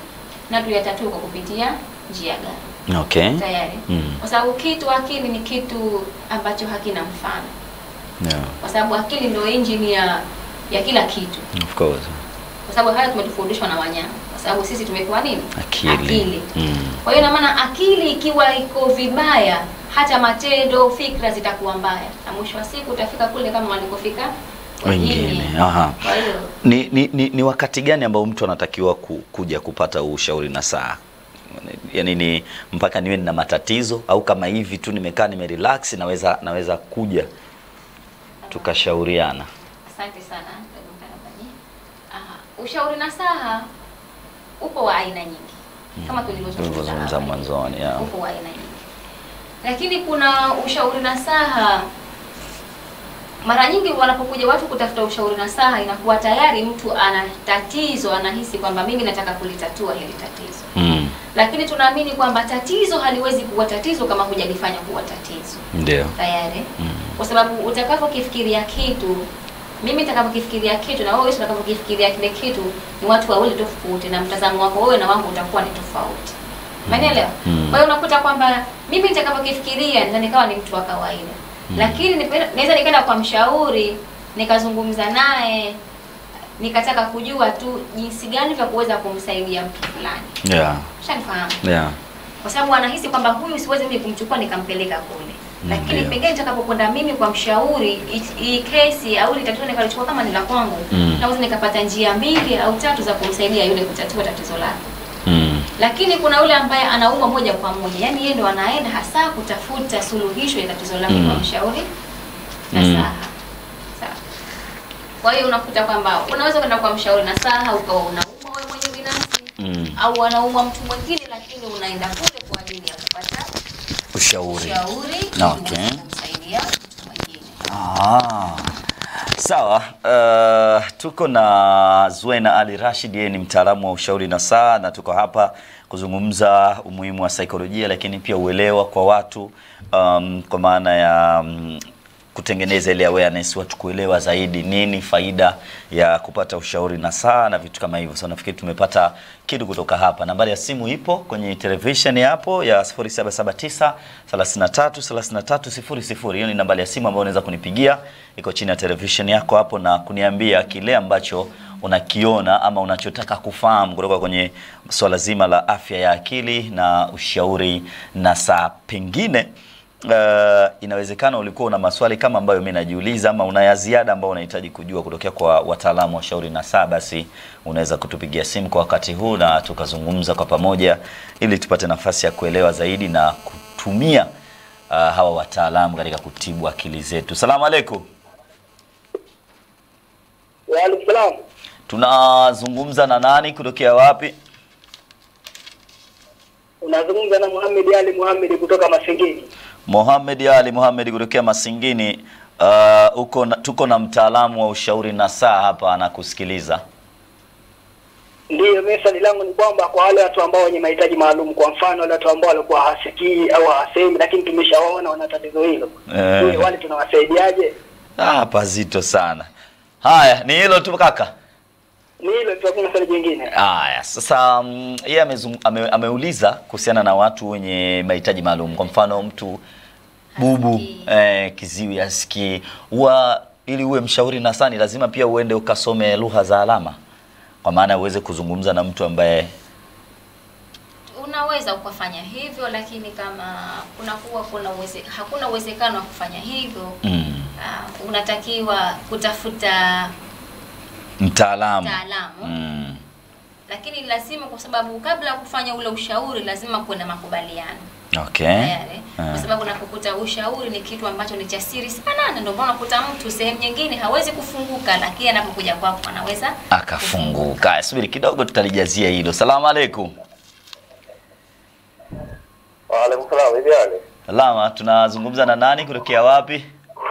na tuyatatue kwa kupitia njia gani Okay. tayari Mm. kwa sababu kitu akili ni kitu ambacho hakina mfano Yeah. kwa sababu akili ndio engine ya ya kila kitu Of course. kwa sababu haya tumetofundishwa na wanyama kwa sababu sisi tumepewa nini Akili. Mm. kwa hiyo ina maana akili ikiwa iko vibaya hata matendo fikra zitakuwa mbaya na mwisho wa siku utafika kule kama walikofika Wengine. Aha. kwa hiyo Ni, ni, ni, ni wakati gani ambao mtu anatakiwa ku, kuja kupata huu ushauri na saa yaani ni mpaka niwe nina matatizo au kama hivi tu nimekaa nimerelax naweza naweza kuja tukashauriana Asante sana ndugu mtangazaji. Aha, ushauri nasaha upo wa aina nyingi kama tulivyozungumza tulivyozungumza awali. mwanzoni yeah. upo wa aina nyingi, lakini kuna ushauri nasaha. Mara nyingi wanapokuja watu kutafuta ushauri nasaha, inakuwa tayari mtu ana tatizo, anahisi kwamba mimi nataka kulitatua hili tatizo, mm. lakini tunaamini kwamba tatizo haliwezi kuwa tatizo kama hujalifanya kuwa tatizo ndio tayari Mm. kwa sababu utakapokifikiria kitu mimi nitakapokifikiria kitu na wewe utakapokifikiria kile kitu ni watu wawili tofauti na mtazamo wako wewe na wangu utakuwa ni tofauti Umenielewa? Mm. Kwa hiyo unakuta kwamba mimi nitakapokifikiria naweza nikawa ni mtu wa kawaida. Lakini nipe- naweza nikaenda kwa mshauri nikazungumza naye nikataka kujua tu jinsi gani vya kuweza kumsaidia mtu fulani. yeah. Ushanifahamu? yeah. kwa sababu anahisi kwamba huyu siwezi mimi kumchukua nikampeleka kule lakini Ndio. pengine nitakapokwenda mimi kwa mshauri hii- hii kesi au ile tatizo nikalichukua kama ni la kwangu Mm. naweza nikapata njia mbili au tatu za kumsaidia yule kutatua tatizo lake Mm. lakini kuna yule ambaye anaumwa moja kwa moja yaani yeye ndo anaenda hasa kutafuta suluhisho ya tatizo lake Mm. kwa mshauri na Mm. saha sawa kwa hiyo unakuta kwamba unaweza kwenda kwa mshauri na saha ukawa unaumwa wewe mwenyewe binafsi Mm. au anaumwa mtu mwingine lakini unaenda kule kwa ajili ya kupata ushauri ushauri ili Okay. uweze kumsaidia mtu mwingine. Ah, sawa. Uh, tuko na Zuena Ali Rashid, yeye ni mtaalamu wa ushauri na saa, na tuko hapa kuzungumza umuhimu wa saikolojia, lakini pia uelewa kwa watu um, kwa maana ya um, kutengeneza ile awareness, watu kuelewa zaidi nini faida ya kupata ushauri na saa na vitu kama hivyo. So nafikiri tumepata kitu kutoka hapa. Nambari ya simu ipo kwenye television hapo ya 0779 33 33 00. Hiyo ni nambari ya simu ambayo unaweza kunipigia, iko chini ya television yako hapo, na kuniambia kile ambacho unakiona ama unachotaka kufahamu kutoka kwenye swala zima la afya ya akili na ushauri na saa pengine Uh, inawezekana ulikuwa una maswali kama ambayo mimi najiuliza ama una ya ziada ambao unahitaji kujua kutokea kwa wataalamu wa shauri na saa, basi unaweza kutupigia simu kwa wakati huu na tukazungumza kwa pamoja ili tupate nafasi ya kuelewa zaidi na kutumia uh, hawa wataalamu katika kutibu akili zetu. Salamu alaikum. Waalaikum salam. Tunazungumza na nani kutokea wapi? Unazungumza na Muhammad Ali Muhammad kutoka Masingini. Mohamed Ali Mohamed kutokea Masingini. Uh, uko na, tuko na mtaalamu wa ushauri na saa hapa anakusikiliza. Ndiyo, mimi swali langu ni kwamba kwa wale watu ambao wenye mahitaji maalum, kwa mfano wale watu ambao walikuwa hasikii au hawasemi, lakini tumeshawaona wana tatizo hilo, Eh. je, wale tunawasaidiaje? Ah, pazito sana. Haya, ni hilo tu kaka. Ni hilo tu, hakuna swali jingine. Haya, sasa mm, yeye amezung- ame, ameuliza kuhusiana na watu wenye mahitaji maalum. Kwa mfano mtu bubu, Hasikii. eh, kiziwi, asikii. Huwa ili uwe mshauri na sani lazima pia uende ukasome lugha za alama, kwa maana uweze kuzungumza na mtu ambaye Unaweza ukafanya hivyo, lakini kama kunakuwa kuna uweze, hakuna uwezekano wa kufanya hivyo mm, uh, unatakiwa kutafuta mtaalamu mtaalamu mm, lakini lazima, kwa sababu kabla ya kufanya ule ushauri lazima kuwe na makubaliano okay. tayari, Ah. kwa sababu unapokuta ushauri ni kitu ambacho ni cha siri sana, na ndio maana unakuta mtu sehemu nyingine hawezi kufunguka, lakini anapokuja kwako anaweza Akafunguka. Subiri kidogo, tutalijazia hilo. Salamu alaikum. Waalaikum salam. Hivi hali Salama, tunazungumza na nani kutokea wapi?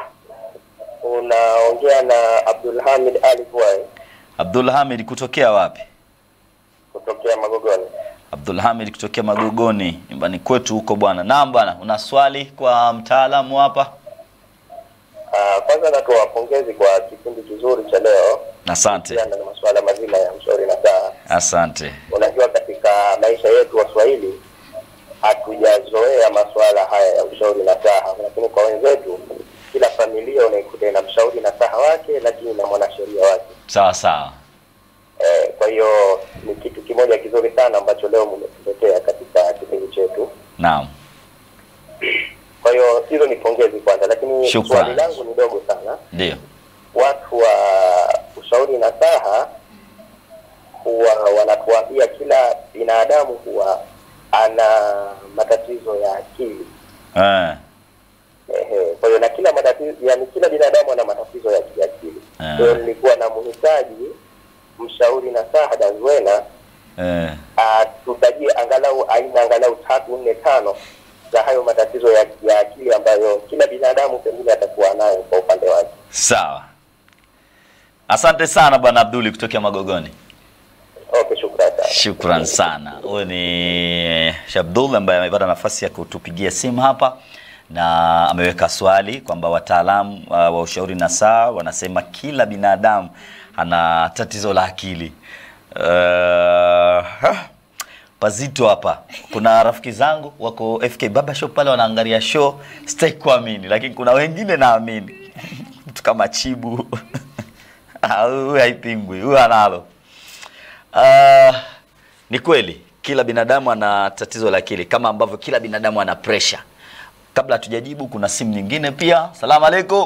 unaongea na Abdul Hamid Ali Kuwai Abdul Hamid kutokea wapi? kutokea Magogoni. Abdul Hamid kutokea Magogoni, nyumbani kwetu huko bwana. Naam bwana, una swali kwa mtaalamu hapa? Ah, Kwanza natoa pongezi kwa kipindi kizuri cha leo Asante, kuhusiana na masuala mazima ya mshauri na saa. asante. Unajua, katika katika maisha yetu Waswahili hatujazoea masuala haya ya ushauri na saha, lakini kwa wenzetu kila familia unaikuta ina mshauri na saha wake, lakini na mwanasheria wake. Sawa sawa. Eh, kwa hiyo ni kitu kimoja kizuri sana ambacho leo mmetuletea katika kipindi chetu. Naam. Kwa hiyo hizo ni pongezi kwanza, lakini Shukrani. swali langu ni dogo sana. Ndio. Watu wa ushauri na saha huwa wanatuambia kila binadamu huwa ana matatizo ya akili. Eh. Ehe, kwa hiyo na kila matatizo, yani kila binadamu ana matatizo ya kiakili. Ah. Kwa hiyo nilikuwa na mhitaji mshauri na saha Dazwena Eh. tutajie angalau aina angalau tatu nne tano za hayo matatizo ya, ya akili ambayo kila binadamu pengine atakuwa nayo kwa upande wake. Sawa. Asante sana Bwana Abduli kutokea Magogoni. Okay, shukrani sana. Shukran sana. Huyu ni Shabdul ambaye amepata nafasi ya kutupigia simu hapa na ameweka swali kwamba wataalamu uh, wa ushauri na saa wanasema kila binadamu ana tatizo la akili. Uh, ha, pazito hapa. Kuna rafiki zangu wako FK Baba Shop pale wanaangalia show, sitaki kuamini, lakini kuna wengine naamini. Mtu kama Chibu Ah, huyu haipingwi, huyu analo. Uh, ni kweli kila binadamu ana tatizo la akili kama ambavyo kila binadamu ana pressure. Kabla hatujajibu kuna simu nyingine pia. Salamu alaikum.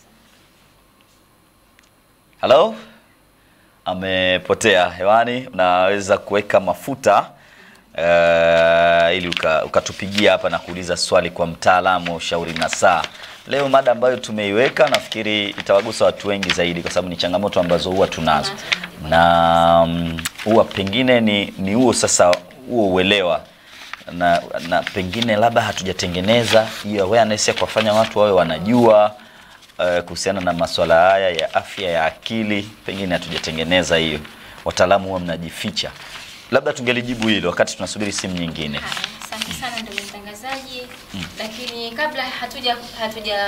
Hello? Amepotea hewani. Unaweza kuweka mafuta uh, ili uka- ukatupigia hapa na kuuliza swali kwa mtaalamu wa ushauri na saa. Leo mada ambayo tumeiweka nafikiri itawagusa watu wengi zaidi, kwa sababu ni changamoto ambazo huwa tunazo na mm, huwa pengine ni ni huo sasa huo uelewa na, na pengine labda hatujatengeneza hiyo awareness ya kuwafanya watu wawe wanajua uh, kuhusiana na masuala haya ya afya ya akili, pengine hatujatengeneza hiyo. Wataalamu huwa mnajificha. Labda tungelijibu hilo wakati tunasubiri simu nyingine. Haya, Asante sana ndugu mtangazaji, lakini kabla hatuja hatuja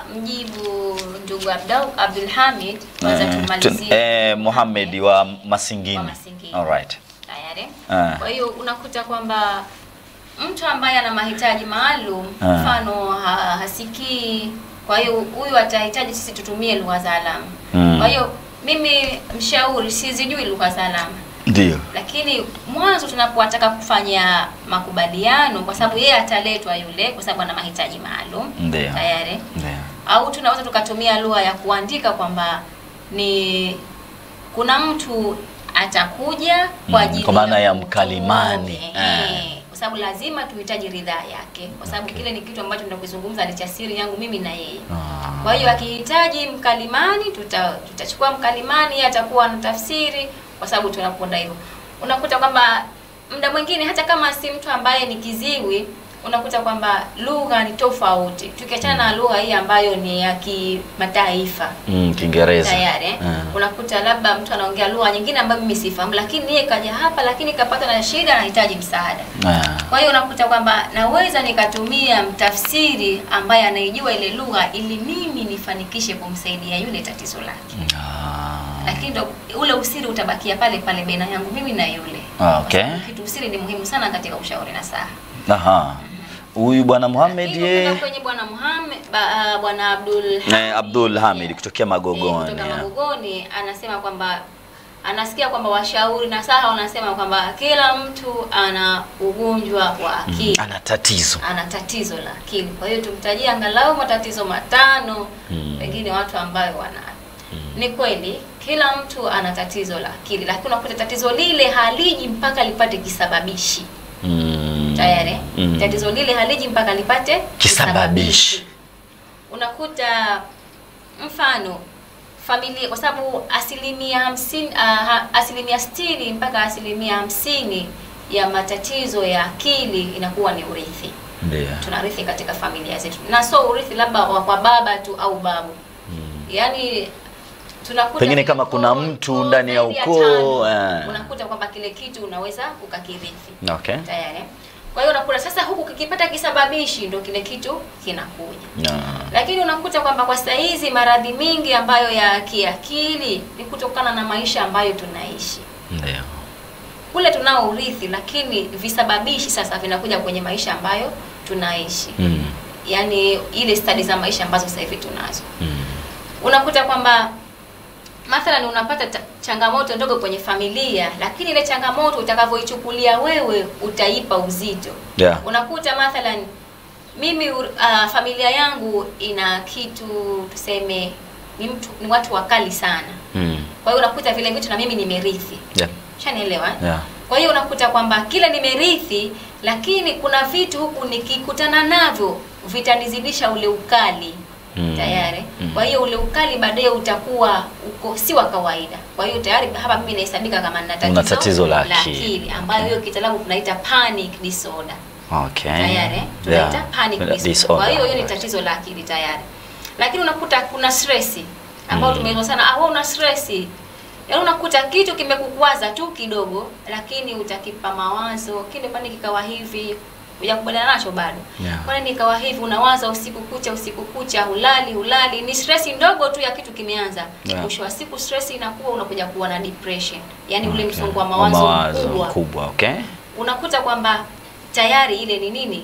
mjibu ndugu Abdul Abdul Hamid, kwanza Eh, tumalizie tu- eh, Mohamed wa Masingini. Wa Masingini. Alright. tayari. Ah. Kwa hiyo unakuta kwamba mtu ambaye ana mahitaji maalum, Ah. mfano ha, hasikii, kwa hiyo huyu atahitaji sisi tutumie lugha za alama. Mm. Kwa hiyo mimi mshauri, sizijui lugha za alama Ndio. lakini mwanzo tunapotaka kufanya makubaliano, kwa sababu yeye ataletwa yule, kwa sababu ana mahitaji maalum Ndio. tayari, Ndio. au tunaweza tukatumia lugha ya kuandika kwamba ni kuna mtu atakuja kwa Mm, ajili kwa maana ya kutoa, mkalimani. eh, Eh. kwa sababu lazima tuhitaji ridhaa yake, kwa sababu kile ni kitu ambacho tunakizungumza ni cha siri yangu mimi na yeye. Ah. Kwa hiyo akihitaji mkalimani tuta, tutachukua mkalimani, yeye atakuwa na tafsiri, kwa sababu tunakwenda hivyo. Unakuta kwamba muda mwingine hata kama si mtu ambaye ni kiziwi, unakuta kwamba lugha ni tofauti, tukiachana na lugha hii ambayo ni ya kimataifa Mm, Kiingereza. tayari eh? Ah. Unakuta labda mtu anaongea lugha nyingine ambayo mimi sifahamu, lakini yeye kaja hapa, lakini kapata na shida, anahitaji msaada. Ah. Kwa hiyo unakuta kwamba naweza nikatumia mtafsiri ambaye anaijua ile lugha ili mimi nifanikishe kumsaidia yule tatizo lake, Ah. lakini ndo ule usiri utabakia pale pale baina yangu mimi na yule. Ah, okay. Kwa sababu Kitu usiri ni muhimu sana katika ushauri na saha. Aha. Huyu bwana Mohamed Hivyo ye kwenda kwenye bwana Muhammad ba, ah, bwana Abdul eh, Abdul Hamid kutokea Eh, Magogoni. kutoka ya. Magogoni anasema kwamba anasikia kwamba washauri na saha wanasema kwamba kila mtu ana ugonjwa wa akili Ana tatizo. ana tatizo la akili. Kwa hiyo tumtajie angalau matatizo matano Mm. pengine watu ambayo wana ni kweli kila mtu ana tatizo la akili, lakini unakuta tatizo lile haliji mpaka lipate kisababishi Mm. tayari. Mm. Tatizo lile haliji mpaka lipate Kisababishi. Unakuta mfano familia, kwa sababu asilimia hamsini, uh, ha- asilimia sitini mpaka asilimia hamsini ya matatizo ya akili inakuwa ni urithi Ndio. tunarithi katika familia zetu, na sio urithi labda wa kwa baba tu au babu yaani tunakuta Pengine kama kuna ukoo- mtu ukoo ndani ya zaidi ukoo, tano, eh. unakuta kwamba kile kitu unaweza ukakirithi Okay. tayari. Kwa hiyo unakuta sasa huku kikipata kisababishi ndo kile kitu kinakuja Na. lakini unakuta kwamba kwa saa hizi maradhi mingi ambayo ya kiakili ni kutokana na maisha ambayo tunaishi Ndio. kule tunao urithi, lakini visababishi sasa vinakuja kwenye maisha ambayo tunaishi Mm. yani ile stadi za maisha ambazo sasa hivi tunazo Mm. unakuta kwamba mathalan unapata ta- changamoto ndogo kwenye familia lakini ile changamoto utakavyoichukulia wewe utaipa uzito Yeah. unakuta mathalan mimi uh, familia yangu ina kitu tuseme ni mtu ni watu wakali sana Mm. kwa hiyo unakuta vile vitu na mimi nimerithi Yeah. shanielewa eh? Yeah. Kwa hiyo unakuta kwamba kila nimerithi, lakini kuna vitu huku nikikutana navyo vitanizidisha ule ukali Mm. tayari. Mm. Kwa hiyo ule ukali baadaye utakuwa uko si wa kawaida. Kwa hiyo tayari hapa mimi nahesabika kama nina Una tatizo la akili. akili ambayo hiyo kitaalamu tunaita panic disorder Okay. tayari eh? tunaita Yeah. panic disorder. Disorder. Kwa hiyo hiyo ni Right. tatizo la akili tayari, lakini unakuta kuna stress ambao Mm. tumeeleza sana, ah, wewe una stress yaani unakuta kitu kimekukwaza tu kidogo, lakini utakipa mawazo, kile kwani kikawa hivi hujakubaliana nacho bado Yeah. kwani nikawa hivi, unawaza usiku kucha, usiku kucha, hulali hulali, ni stress ndogo tu ya kitu kimeanza. Yeah. Mwisho wa siku stress inakuwa unakuja kuwa na depression, yaani ule Okay. msongo wa mawazo, mawazo mkubwa mkubwa. Okay. unakuta kwamba tayari ile ni nini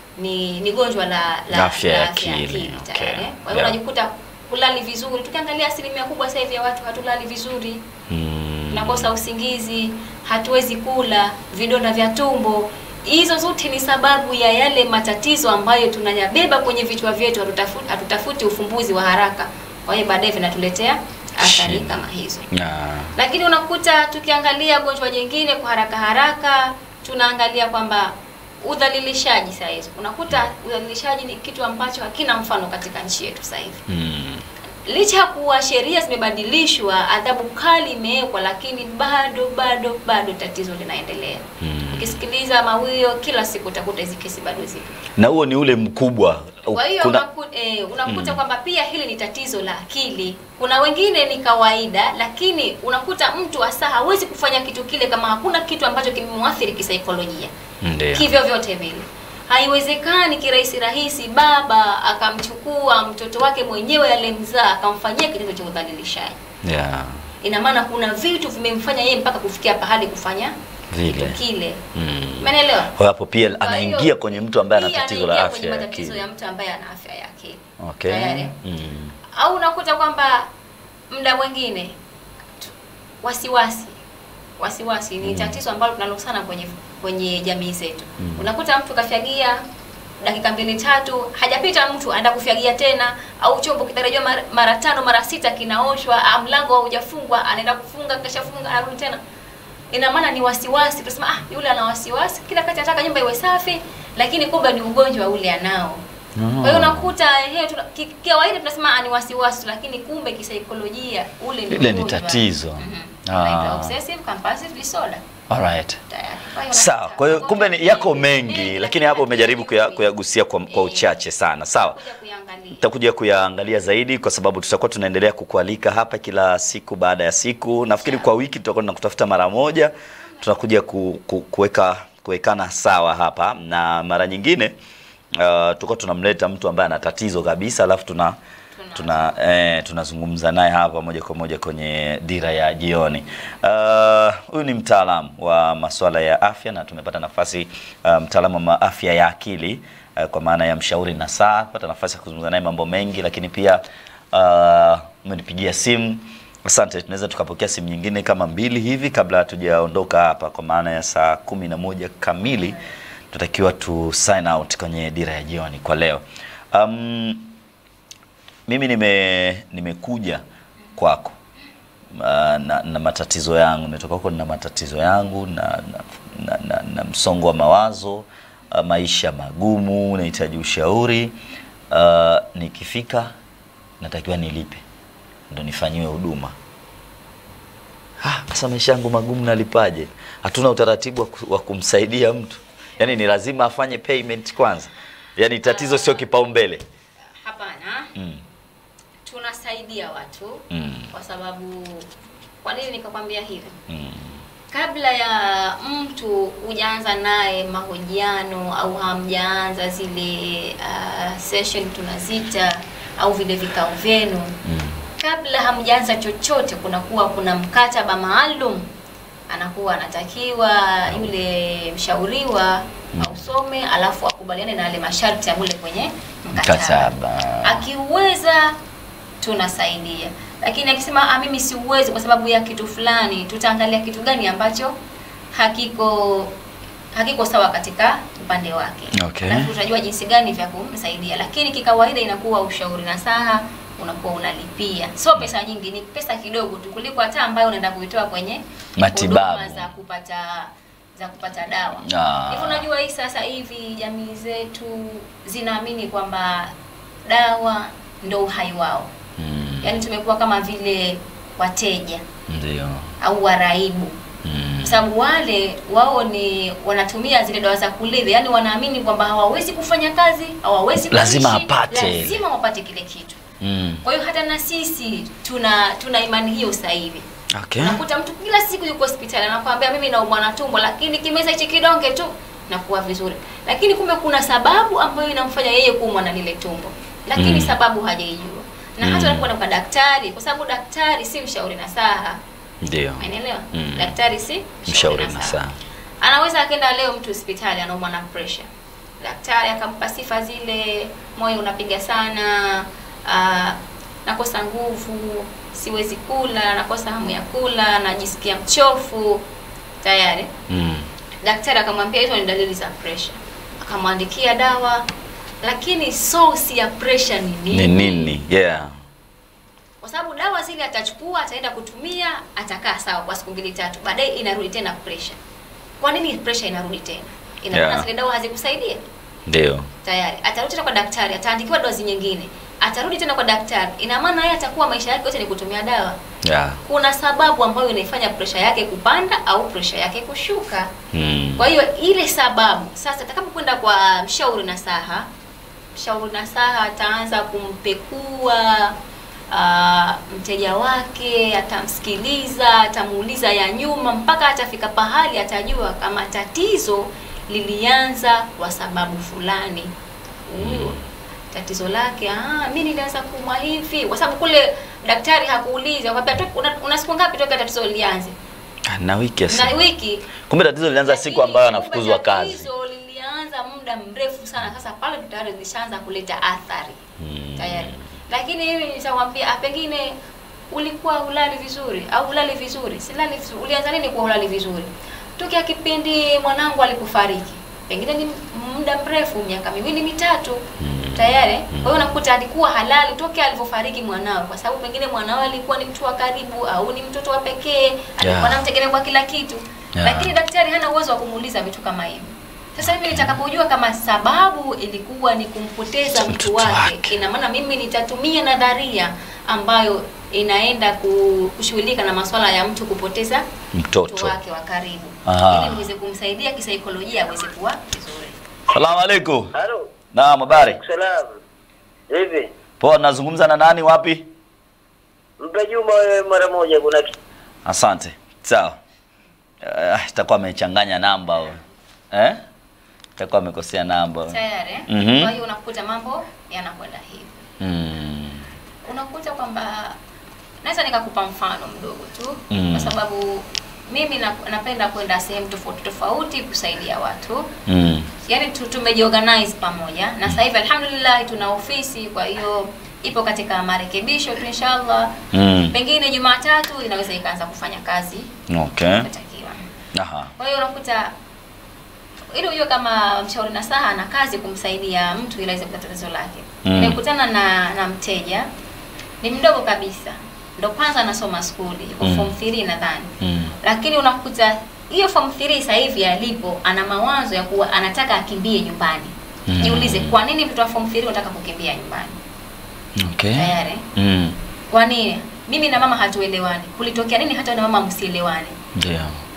ni ni gonjwa la la Afya ya la akili, okay. tayari. Kwa hiyo Yeah. unajikuta kulali vizuri. Tukiangalia asilimia kubwa sasa hivi ya watu hatulali vizuri, Mm. tunakosa usingizi, hatuwezi kula, vidonda vya tumbo. Hizo zote ni sababu ya yale matatizo ambayo tunayabeba kwenye vichwa vyetu, hatutafuti, hatutafuti ufumbuzi wa haraka. Kwa hiyo baadaye vinatuletea athari Shida. kama hizo Yeah. lakini unakuta tukiangalia gonjwa jingine kwa haraka haraka tunaangalia kwamba udhalilishaji saa hizi unakuta udhalilishaji ni kitu ambacho hakina mfano katika nchi yetu sasa hivi Mm. licha ya kuwa sheria zimebadilishwa adhabu kali imewekwa lakini bado bado bado tatizo linaendelea Mm. ukisikiliza mawio kila siku utakuta hizi kesi bado zipo Na huo ni ule mkubwa. kwa hiyo Kuna unaku, eh, unakuta Mm. kwamba pia hili ni tatizo la akili. Kuna wengine ni kawaida, lakini unakuta mtu hasa hawezi kufanya kitu kile kama hakuna kitu ambacho kimemwathiri kisaikolojia ndio. kivyo vyote vile. Haiwezekani kirahisi rahisi baba akamchukua mtoto wake mwenyewe aliyemzaa akamfanyia kitendo cha udhalilishaji. Yeah. Ina maana kuna vitu vimemfanya yeye mpaka kufikia pahali kufanya Vile. kitu kile. Mm. Umeelewa? Kwa hapo pia Kwa anaingia hiyo, kwenye mtu ambaye ana pia tatizo la anaingia afya kwenye ya matatizo akili. ya mtu ambaye ana afya ya akili. Okay. Tayari. Mm. au unakuta kwamba muda mwingine tu- wasiwasi wasiwasi ni Mm. tatizo ambalo tunalo sana kwenye kwenye jamii zetu Mm. unakuta mtu kafyagia dakika mbili tatu hajapita mtu anaenda kufyagia tena au chombo kitarajiwa mara, mara tano mara sita kinaoshwa ah, mlango haujafungwa anaenda kufunga kashafunga anarudi tena ina maana ni wasiwasi tunasema ah yule ana wasiwasi kila kati anataka nyumba iwe safi lakini kumbe ni ugonjwa ule anao kwa hiyo unakuta ehe, tuna- ki- kawaida tunasema ah, ni wasiwasi, lakini kumbe kisaikolojia ule ni Ile ni ugonjwa. tatizo. Mhm. Ah. Unaitwa obsessive compulsive disorder. Alright. Tayari. Kwa hiyo Sawa, unakuta kwa hiyo kumbe ni yako ugonjwa mengi, mengi, lakini hapo umejaribu kuya- lakini kuyagusia kwa, kwa eh, uchache sana. Sawa. kuja kuiangalia. Tutakuja kuyaangalia zaidi kwa sababu tutakuwa tunaendelea kukualika hapa kila siku baada ya siku. Nafikiri kwa wiki tutakuwa tunakutafuta mara moja, tunakuja ku, ku, kuweka kuwekana sawa hapa, na mara nyingine uh, tutakuwa tunamleta mtu ambaye ana tatizo kabisa, alafu tuna tuna eh, tunazungumza naye hapa moja kwa moja kwenye dira ya jioni. Uh, Huyu ni mtaalamu wa masuala ya afya na tumepata nafasi uh, mtaalamu wa afya ya akili uh, kwa maana ya mshauri na saa pata nafasi ya kuzungumza naye mambo mengi, lakini pia uh, umenipigia simu. Asante, tunaweza tukapokea simu nyingine kama mbili hivi kabla hatujaondoka hapa, kwa maana ya saa kumi na moja kamili tutakiwa tu sign out kwenye dira ya jioni kwa leo. Um, mimi nime nimekuja kwako uh, na, na matatizo yangu, nimetoka huko na matatizo yangu na, na, na, na, na msongo wa mawazo uh, maisha magumu, nahitaji ushauri uh, nikifika natakiwa nilipe ndo nifanyiwe huduma. Ah, Sasa maisha yangu magumu nalipaje? Hatuna utaratibu wa ku- wa kumsaidia mtu, yaani ni lazima afanye payment kwanza, yaani tatizo sio kipaumbele. Hapana. Mm. Tunasaidia watu Mm. kwa sababu kwa nini nikakwambia hivi? Mm. kabla ya mtu hujaanza naye mahojiano au hamjaanza zile uh, session tunazita au vile vikao vyenu Mm. kabla hamjaanza chochote kunakuwa kuna mkataba maalum anakuwa anatakiwa yule mshauriwa ausome alafu akubaliane na yale masharti ya mule kwenye mkataba. Mkataba. Akiweza tunasaidia, lakini akisema ah, mimi siuwezi kwa sababu ya kitu fulani, tutaangalia kitu gani ambacho hakiko hakiko sawa katika upande wake Okay. alafu tutajua jinsi gani vya kumsaidia, lakini kikawaida inakuwa ushauri na saha unakuwa unalipia, sio pesa nyingi, ni pesa kidogo tu kuliko hata ambayo unaenda kuitoa kwenye Matibabu. huduma za kupata za kupata dawa. Ah. Hivi unajua hii sasa hivi jamii zetu zinaamini kwamba dawa ndo uhai wao, Mm. yaani tumekuwa kama vile wateja Ndio. au waraibu Mm. kwa sababu wale wao ni wanatumia zile dawa za kulevya, yani wanaamini kwamba hawawezi kufanya kazi, hawawezi Lazima kuishi, apate. lazima wapate kile kitu. Mm. Kwa hiyo hata na sisi tuna tuna imani hiyo sasa hivi. Okay. Unakuta mtu kila siku yuko hospitali anakuambia mimi naumwa na tumbo, lakini kimeza hichi kidonge tu nakuwa vizuri, lakini kumbe kuna sababu ambayo inamfanya yeye kuumwa na lile tumbo, lakini Mm. sababu hajaijua na hata Mm. unapokwenda kwa daktari, kwa sababu daktari si mshauri nasaha, Ndio. umeelewa? Mm. Daktari si Mshauri nasaha. nasaha. Anaweza akaenda leo mtu hospitali anaumwa na pressure, daktari akampa sifa zile, moyo unapiga sana, ah, nakosa nguvu, siwezi kula, nakosa hamu ya kula, najisikia mchofu tayari. Mm. Daktari akamwambia hizo ni dalili za pressure, akamwandikia dawa, lakini source ya pressure ni Ni nini? nini? Yeah. Kwa sababu dawa zile atachukua, ataenda kutumia, atakaa sawa kwa siku mbili tatu, baadaye inarudi tena pressure. Kwa nini pressure inarudi tena? Ina maana Yeah. zile dawa hazikusaidia Ndio. tayari. Atarudi tena kwa daktari, ataandikiwa dozi nyingine, atarudi tena kwa daktari. Ina maana yeye atakuwa maisha yake yote ni kutumia dawa. Yeah. Kuna sababu ambayo inaifanya pressure yake kupanda au pressure yake kushuka. Mm. Kwa hiyo ile sababu sasa, atakapokwenda kwa mshauri nasaha, mshauri nasaha ataanza kumpekua ah, mteja wake, atamsikiliza, atamuuliza ya nyuma, mpaka atafika pahali atajua kama tatizo lilianza kwa sababu fulani. Huyu tatizo lake, ah, mimi nilianza kuumwa hivi, kwa sababu kule daktari hakuuliza kwamba una, una siku ngapi toka tatizo lianze Ah, Na wiki na sasa. wiki Kumbe tatizo lilianza siku lakini ambayo kumbe anafukuzwa kazi. Tatizo lilianza muda mrefu sana. Sasa pale tayari zilishaanza kuleta athari Mm. tayari, lakini hivi nitakwambia, ah, pengine ulikuwa ulali vizuri au ulali vizuri, silali vizuri. Ulianza nini kwa ulali vizuri? Tokea kipindi mwanangu alipofariki, pengine ni muda mrefu, miaka miwili mitatu tayari. Kwa hiyo unakuta alikuwa halali tokea alivyofariki mwanao, kwa sababu pengine mwanao alikuwa ni mtu wa karibu au ni mtoto wa pekee, alikuwa Yeah. anamtegemea kwa kila kitu Yeah. lakini daktari hana uwezo wa kumuuliza vitu kama hivi. Sasa mimi nitakapojua kama sababu ilikuwa ni kumpoteza mtu Mtoto wake, wake. ina maana mimi nitatumia nadharia ambayo inaenda ku- kushughulika na masuala ya mtu kupoteza mtu Mtoto. wake wa karibu, Aha. ili niweze kumsaidia kisaikolojia aweze kuwa vizuri. Salamu alaikum. Halo, Naam, habari. salam. Hivi Poa, nazungumza na nani wapi? mpe Juma wewe mara moja, kuna ki- Asante. Sawa. Uh, itakuwa amechanganya namba huyo. Eh? Itakuwa amekosea namba. Tayari. eh? Mhm. Kwa hiyo unakuta mambo yanakwenda hivi. Mm. unakuta kwamba naweza nikakupa mfano mdogo tu Mm. kwa sababu mimi na, napenda kwenda sehemu tofauti tofauti kusaidia watu Mm. yaani tu, tumejiorganize pamoja na sasa hivi alhamdulillah tuna ofisi kwa hiyo ipo katika marekebisho tu inshallah Mm. pengine jumatatu inaweza ikaanza kufanya kazi Okay. inatakiwa Aha. kwa hiyo unakuta ili ujue kama mshauri nasaha ana kazi kumsaidia mtu ili aweze kupata tatizo lake. Mm. Nimekutana na na mteja ni mdogo kabisa, ndo kwanza anasoma skuli, yuko Mm. form 3 nadhani, Mm. lakini unakuta hiyo form 3 sasa hivi alipo ana mawazo ya kuwa anataka akimbie nyumbani. Mm. Jiulize, kwa nini mtoto wa form 3 anataka kukimbia nyumbani? Okay. Tayari. Mm. Kwa nini? Mimi na mama hatuelewani. Kulitokea nini hata na mama msielewani? Ndio.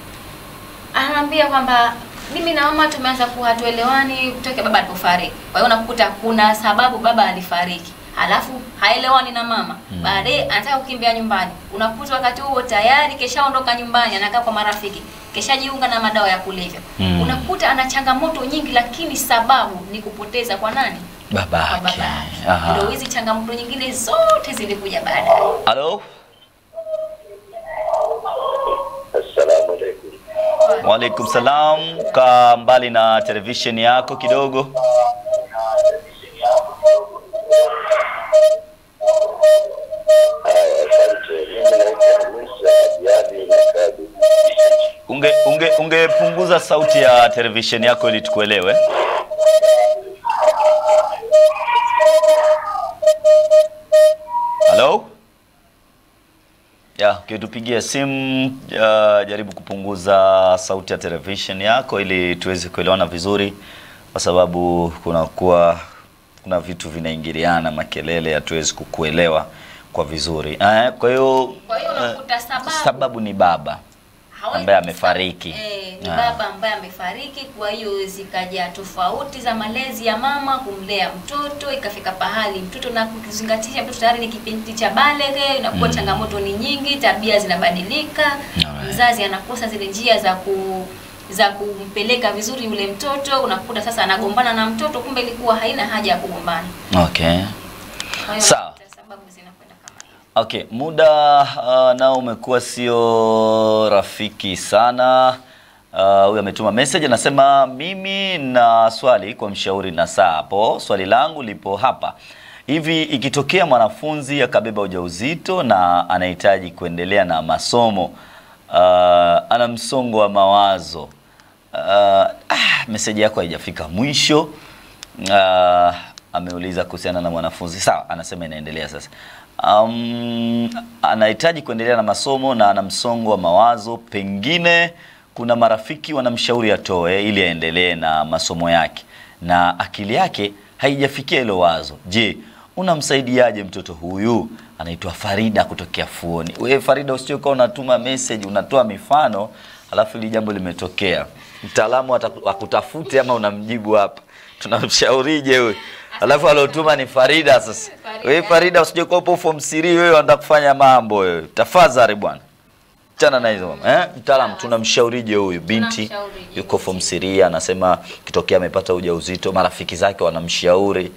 anaambia kwamba mimi na mama tumeanza kuwa hatuelewani kutoka baba alipofariki. Kwa hiyo unakuta kuna sababu baba alifariki, halafu haelewani na mama Mm. baadaye anataka kukimbia nyumbani. Unakuta wakati huo tayari keshaondoka nyumbani, anakaa kwa marafiki, keshajiunga na madawa ya kulevya. Mm. Unakuta ana changamoto nyingi, lakini sababu ni kupoteza kwa nani? Kwa Babake. baba yake. Aha. Ndio hizi changamoto nyingine zote zilikuja baadaye. Halo? Assalamu alaikum. Waalaikum salam. Kaa mbali na televisheni yako kidogo. Haya, asante. Mimi naitwa Musa Jadi Makabi. Unge unge ungepunguza sauti ya televisheni yako ili tukuelewe. Hello? Ya, ukitupigia simu uh, jaribu kupunguza sauti ya television yako ili tuweze kuelewana vizuri, kwa sababu kunakuwa kuna vitu vinaingiliana, makelele, hatuwezi kukuelewa kwa vizuri. Eh, kwa hiyo Kwa hiyo eh, unakuta sababu sababu ni baba hawezi ambaye kusa- amefariki. Eh, ni Ah. baba ambaye amefariki. Kwa hiyo zikaja tofauti za malezi ya mama kumlea mtoto, ikafika pahali mtoto na kuzingatisha mtoto tayari ni kipindi cha baleghe, inakuwa Mm. changamoto ni nyingi, tabia zinabadilika, Alright. mzazi anakosa zile njia za ku za kumpeleka vizuri yule mtoto, unakuta sasa anagombana na mtoto, kumbe ilikuwa haina haja ya kugombana. Okay. Kwa hiyo Sawa. unakuta sababu zinakwenda kama hiyo. Okay, muda uh, nao umekuwa sio rafiki sana. Uh, Huyu ametuma message anasema, mimi na swali kwa mshauri na saa hapo. Swali langu lipo hapa hivi, ikitokea mwanafunzi akabeba ujauzito na anahitaji kuendelea na masomo uh, ana msongo wa mawazo uh, ah, message yako haijafika mwisho. Uh, ameuliza kuhusiana na mwanafunzi sawa, anasema inaendelea sasa. Um, anahitaji kuendelea na masomo na ana msongo wa mawazo, pengine kuna marafiki wanamshauri atoe ili aendelee na masomo yake, na akili yake haijafikia hilo wazo. Je, unamsaidiaje mtoto huyu? Anaitwa Farida kutokea Fuoni. Wewe Farida, usije ukawa unatuma message unatoa mifano alafu hili jambo limetokea, mtaalamu ataku- akutafute ama unamjibu hapa, tunamshaurije huyu? Alafu aliotuma ni Farida. Sasa Farida. wewe Farida, usije kuwa upo form 3 wewe unataka kufanya mambo wewe, tafadhali bwana, chana na hizo mambo eh. Mtaalamu, tunamshaurije huyu binti Tunamshaurije yuko form 3 anasema kitokea amepata ujauzito, marafiki zake wanamshauri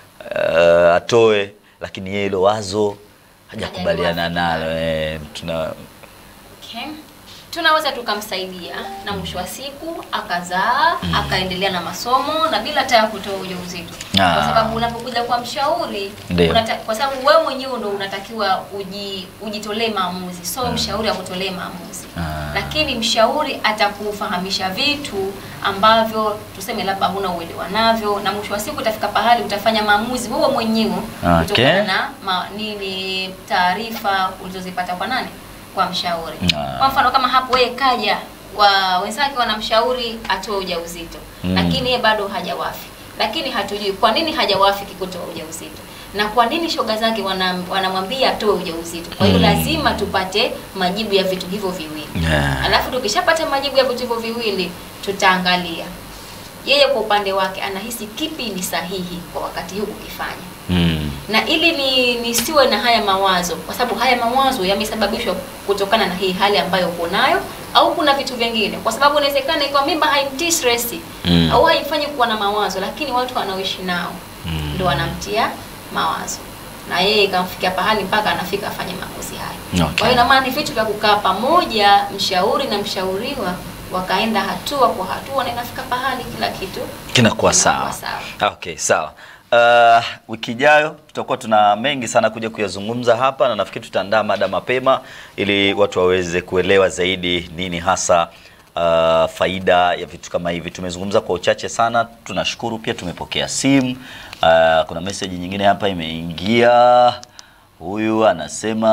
uh, atoe, lakini yeye hilo wazo hajakubaliana nalo eh, tuna Okay. Tunaweza tukamsaidia na mwisho wa siku akazaa akaendelea na masomo na bila hata ya kutoa ujauzito, Ah. kwa sababu unapokuja kwa mshauri Ndio. unata, kwa sababu wewe mwenyewe ndo unatakiwa uji, ujitolee maamuzi, so mshauri akutolee maamuzi Ah. lakini mshauri atakufahamisha vitu ambavyo tuseme labda huna uelewa navyo, na mwisho wa siku utafika pahali utafanya maamuzi wewe mwenyewe Okay. kutokana na ma, nini taarifa ulizozipata kwa nani? Kwa mshauri. Ah. Kwa mfano kama hapo yeye kaja wa wenzake wanamshauri atoe ujauzito Mm. lakini yeye bado hajawafi, lakini hatujui kwa nini hajawafi kutoa ujauzito na kwa nini shoga zake wanam- wanamwambia atoe ujauzito. Kwa hiyo Mm. lazima tupate majibu ya vitu hivyo viwili. Yeah. Alafu tukishapata majibu ya vitu hivyo viwili, tutaangalia yeye kwa upande wake anahisi kipi ni sahihi kwa wakati huu kukifanya mm. na ili ni nisiwe na haya mawazo, kwa sababu haya mawazo yamesababishwa kutokana na hii hali ambayo uko nayo, au kuna vitu vingine, kwa sababu inawezekana ikiwa mimba haimtii stress Mm. au haimfanyi kuwa na mawazo, lakini watu wanaoishi nao Mm. ndo wanamtia mawazo na yeye ikamfikia pahali mpaka anafika afanye maamuzi hayo. Okay. Kwa hiyo ina maana ni vitu vya kukaa pamoja, mshauri na mshauriwa wakaenda hatua kwa hatua, na inafika pahali kila kitu kinakuwa kinakuwa sawa. sawa. Okay, sawa. Uh, wiki ijayo tutakuwa tuna mengi sana kuja kuyazungumza hapa, na nafikiri tutaandaa mada mapema ili watu waweze kuelewa zaidi nini hasa uh, faida ya vitu kama hivi. Tumezungumza kwa uchache sana, tunashukuru pia. Tumepokea simu uh, kuna message nyingine hapa imeingia. Huyu anasema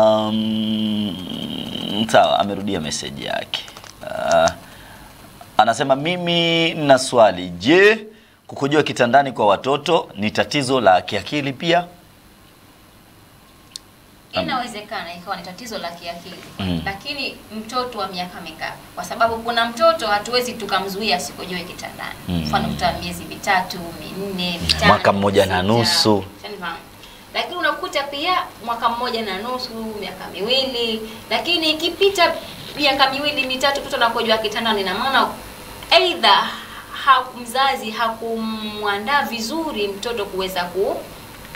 mm, sawa, amerudia message yake uh, Anasema mimi nina swali. Je, kukojoa kitandani kwa watoto ni tatizo la kiakili pia? Inawezekana ikawa ni tatizo la kiakili Mm. lakini mtoto wa miaka mingapi? Kwa sababu kuna mtoto hatuwezi tukamzuia asikojoe kitandani, Mm. mfano mtoto wa miezi mitatu minne mitano Mwaka mmoja na sita. nusu. Shanifahamu? Lakini unakuta pia mwaka mmoja na nusu, miaka miwili, lakini ikipita miaka miwili mitatu, mtoto anakojoa kitandani, ina maana aidha ha, mzazi hakumwandaa vizuri mtoto kuweza ku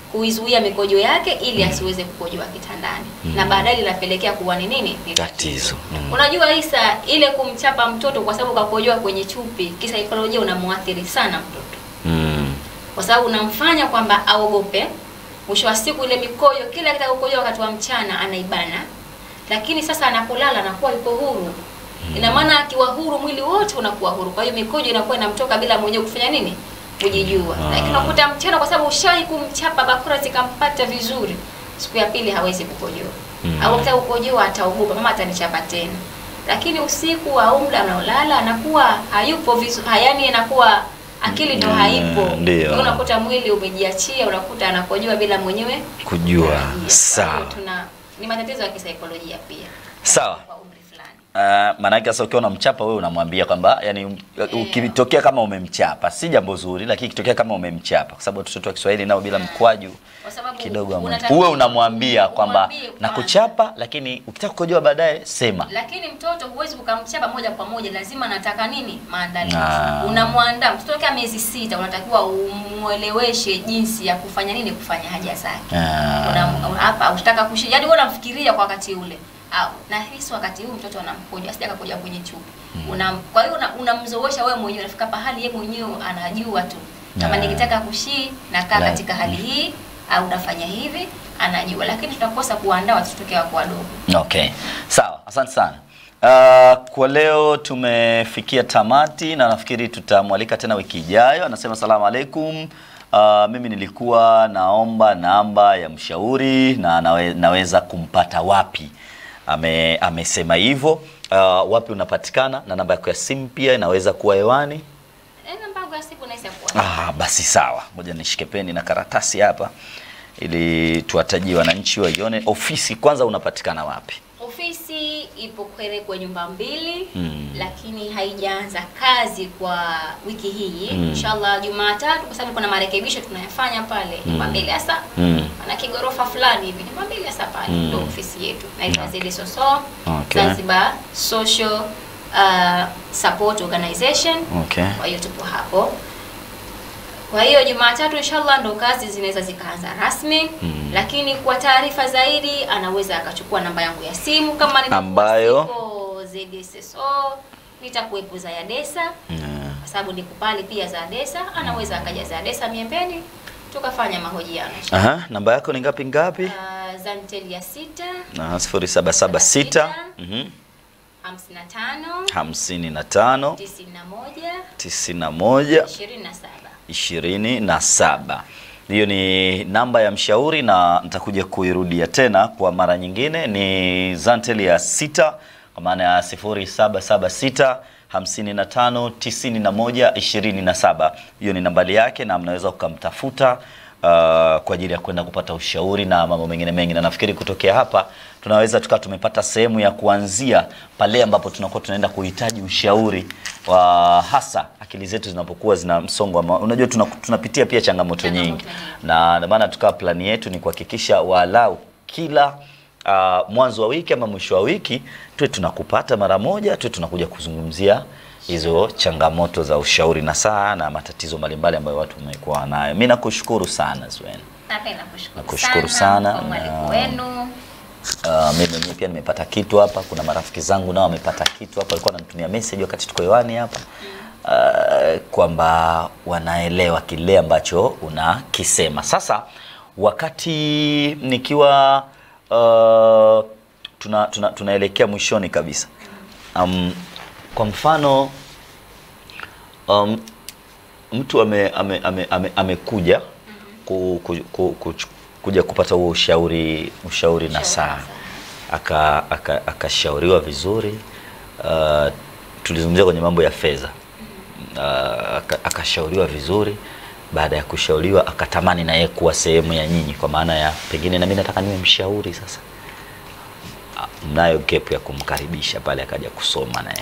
kuizuia mikojo yake ili asiweze kukojoa kitandani na baadaye linapelekea kuwa ni nini ni Tatizo. Mm. Unajua Isa, ile kumchapa mtoto kwa sababu kakojoa kwenye chupi, kisaikolojia unamuathiri sana mtoto, Mm. kwa sababu unamfanya kwamba aogope. Mwisho wa siku ile mikojo, kila akitaka kukojoa wakati wa mchana anaibana, lakini sasa anapolala anakuwa yuko huru. Ina maana akiwa huru, mwili wote unakuwa huru, kwa hiyo mikojo inakuwa inamtoka bila mwenyewe kufanya nini, kujijua. Ah. Lakini unakuta mchana, kwa sababu ushawahi kumchapa bakora zikampata vizuri, siku ya pili hawezi kukojoa Mm. au akitaka kukojoa ataogopa, mama atanichapa tena. Lakini usiku au muda unaolala anakuwa hayupo vizuri, yani anakuwa akili ndo Mm, haipo. ndio. Kwa hiyo unakuta mwili umejiachia, unakuta anakojoa bila mwenyewe Kujua. kutarajia. Kwa hiyo Sawa. Tuna ni matatizo ya kisaikolojia pia. Sawa. Kwa umri fulani. Uh, maanake sasa ukiwa unamchapa wewe unamwambia kwamba yani ukitokea kama umemchapa si jambo zuri, lakini ikitokea kama umemchapa, kwa sababu watoto wa Kiswahili nao bila mkwaju Kwa sababu kidogo amwe- unatakiwa uwe unamwambia kwamba umwambie kwanza. nakuchapa, lakini ukitaka kukojoa baadaye sema. Lakini mtoto huwezi ukamchapa moja kwa moja, lazima anataka nini? Maandalizi. Ah. Unamwandaa mtoto kama miezi sita, unatakiwa umweleweshe jinsi ya kufanya nini, kufanya haja zake. Ah. Una- una- hapa utaka kushi, yaani wewe unamfikiria kwa wakati ule au nahisi wakati huu mtoto anamkoja asija akakoja kwenye chupi una, kwa hiyo una- unamzoesha wewe mwenyewe, unafika pahali yeye mwenyewe anajua tu kama Ah. nikitaka kushii nakaa La- katika hali hii au nafanya hivi, anajua, lakini tunakosa kuandaa watoto tokea wako wadogo. Okay, sawa, asante sana. Uh, kwa leo tumefikia tamati na nafikiri tutamwalika tena wiki ijayo. Anasema salamu alaikum. Uh, mimi nilikuwa naomba namba ya mshauri na nawe, naweza kumpata wapi? Ame, amesema hivyo. Uh, wapi unapatikana na namba yako ya simu pia inaweza kuwa hewani. Eh, namba yangu ya simu naweza kuwa Ah, basi sawa, ngoja nishike peni na karatasi hapa ili tuwatajie wananchi waione. Ofisi kwanza unapatikana wapi? Ofisi ipo Kwerekwe nyumba mbili Mm. lakini haijaanza kazi kwa wiki hii Mm. inshallah Jumatatu, kwa sababu kuna marekebisho tunayafanya pale nyumba Mm. mbili hasa Mm. ana kigorofa fulani hivi nyumba mbili hasa pale Mm. ndio ofisi yetu naitwa Zedi Soso Okay. Zanzibar Social uh, Support Organization. Okay. Kwa hiyo tupo hapo. Kwa hiyo Jumatatu inshallah ndo kazi zinaweza zikaanza rasmi Mm. lakini kwa taarifa zaidi anaweza akachukua namba yangu ya simu kama nilikuwa Ambayo? siko ZSSO nitakuwepo za Yadesa Mm. kwa sababu niko pale pia za Yadesa, anaweza akaja za Yadesa Miembeni tukafanya mahojiano. Aha, namba yako ni ngapi ngapi? Uh, Zantel ya sita Na 0776 mhm, 55 55 91 91 27. 27. Hiyo ni namba ya mshauri na nitakuja kuirudia tena kwa mara nyingine. Ni Zantel ya sita kwa maana ya 0776 55 91 27. Hiyo ni nambari yake na mnaweza ukamtafuta uh, kwa ajili ya kwenda kupata ushauri na mambo mengine mengi, na nafikiri kutokea hapa tunaweza tukawa tumepata sehemu ya kuanzia pale ambapo tunakuwa tunaenda kuhitaji ushauri wa hasa akili zetu zinapokuwa zina msongo wa ma- unajua tuna, tunapitia pia changamoto Changamoto nyingi nyingi. na ndio maana tukawa plani yetu ni kuhakikisha walau kila uh, mwanzo wa wiki ama mwisho wa wiki tuwe tunakupata mara moja tuwe tunakuja kuzungumzia hizo changamoto za ushauri na saa na matatizo mbalimbali ambayo watu wamekuwa nayo. Mimi nakushukuru sana Zwen. Napenda kushukuru Nakushukuru sana, kwa mwaliko na- wenu. Uh, mimi mwenyewe pia nimepata kitu hapa. Kuna marafiki zangu nao wamepata kitu hapa, walikuwa wananitumia message wakati tuko hewani hapa uh, kwamba wanaelewa kile ambacho unakisema. Sasa wakati nikiwa uh, tuna, tuna, tunaelekea mwishoni kabisa um, kwa mfano um, mtu ame, ame, ame, ame, amekuja ku, ku, ku, ku, kuja kupata huo ushauri ushauri na saa aka aka- akashauriwa vizuri uh, tulizungumzia kwenye mambo ya fedha uh, aka- akashauriwa vizuri baada ya kushauriwa akatamani na yeye kuwa sehemu ya nyinyi kwa maana ya pengine na mimi nataka niwe mshauri sasa Ah, mnayo gap ya kumkaribisha pale akaja kusoma naye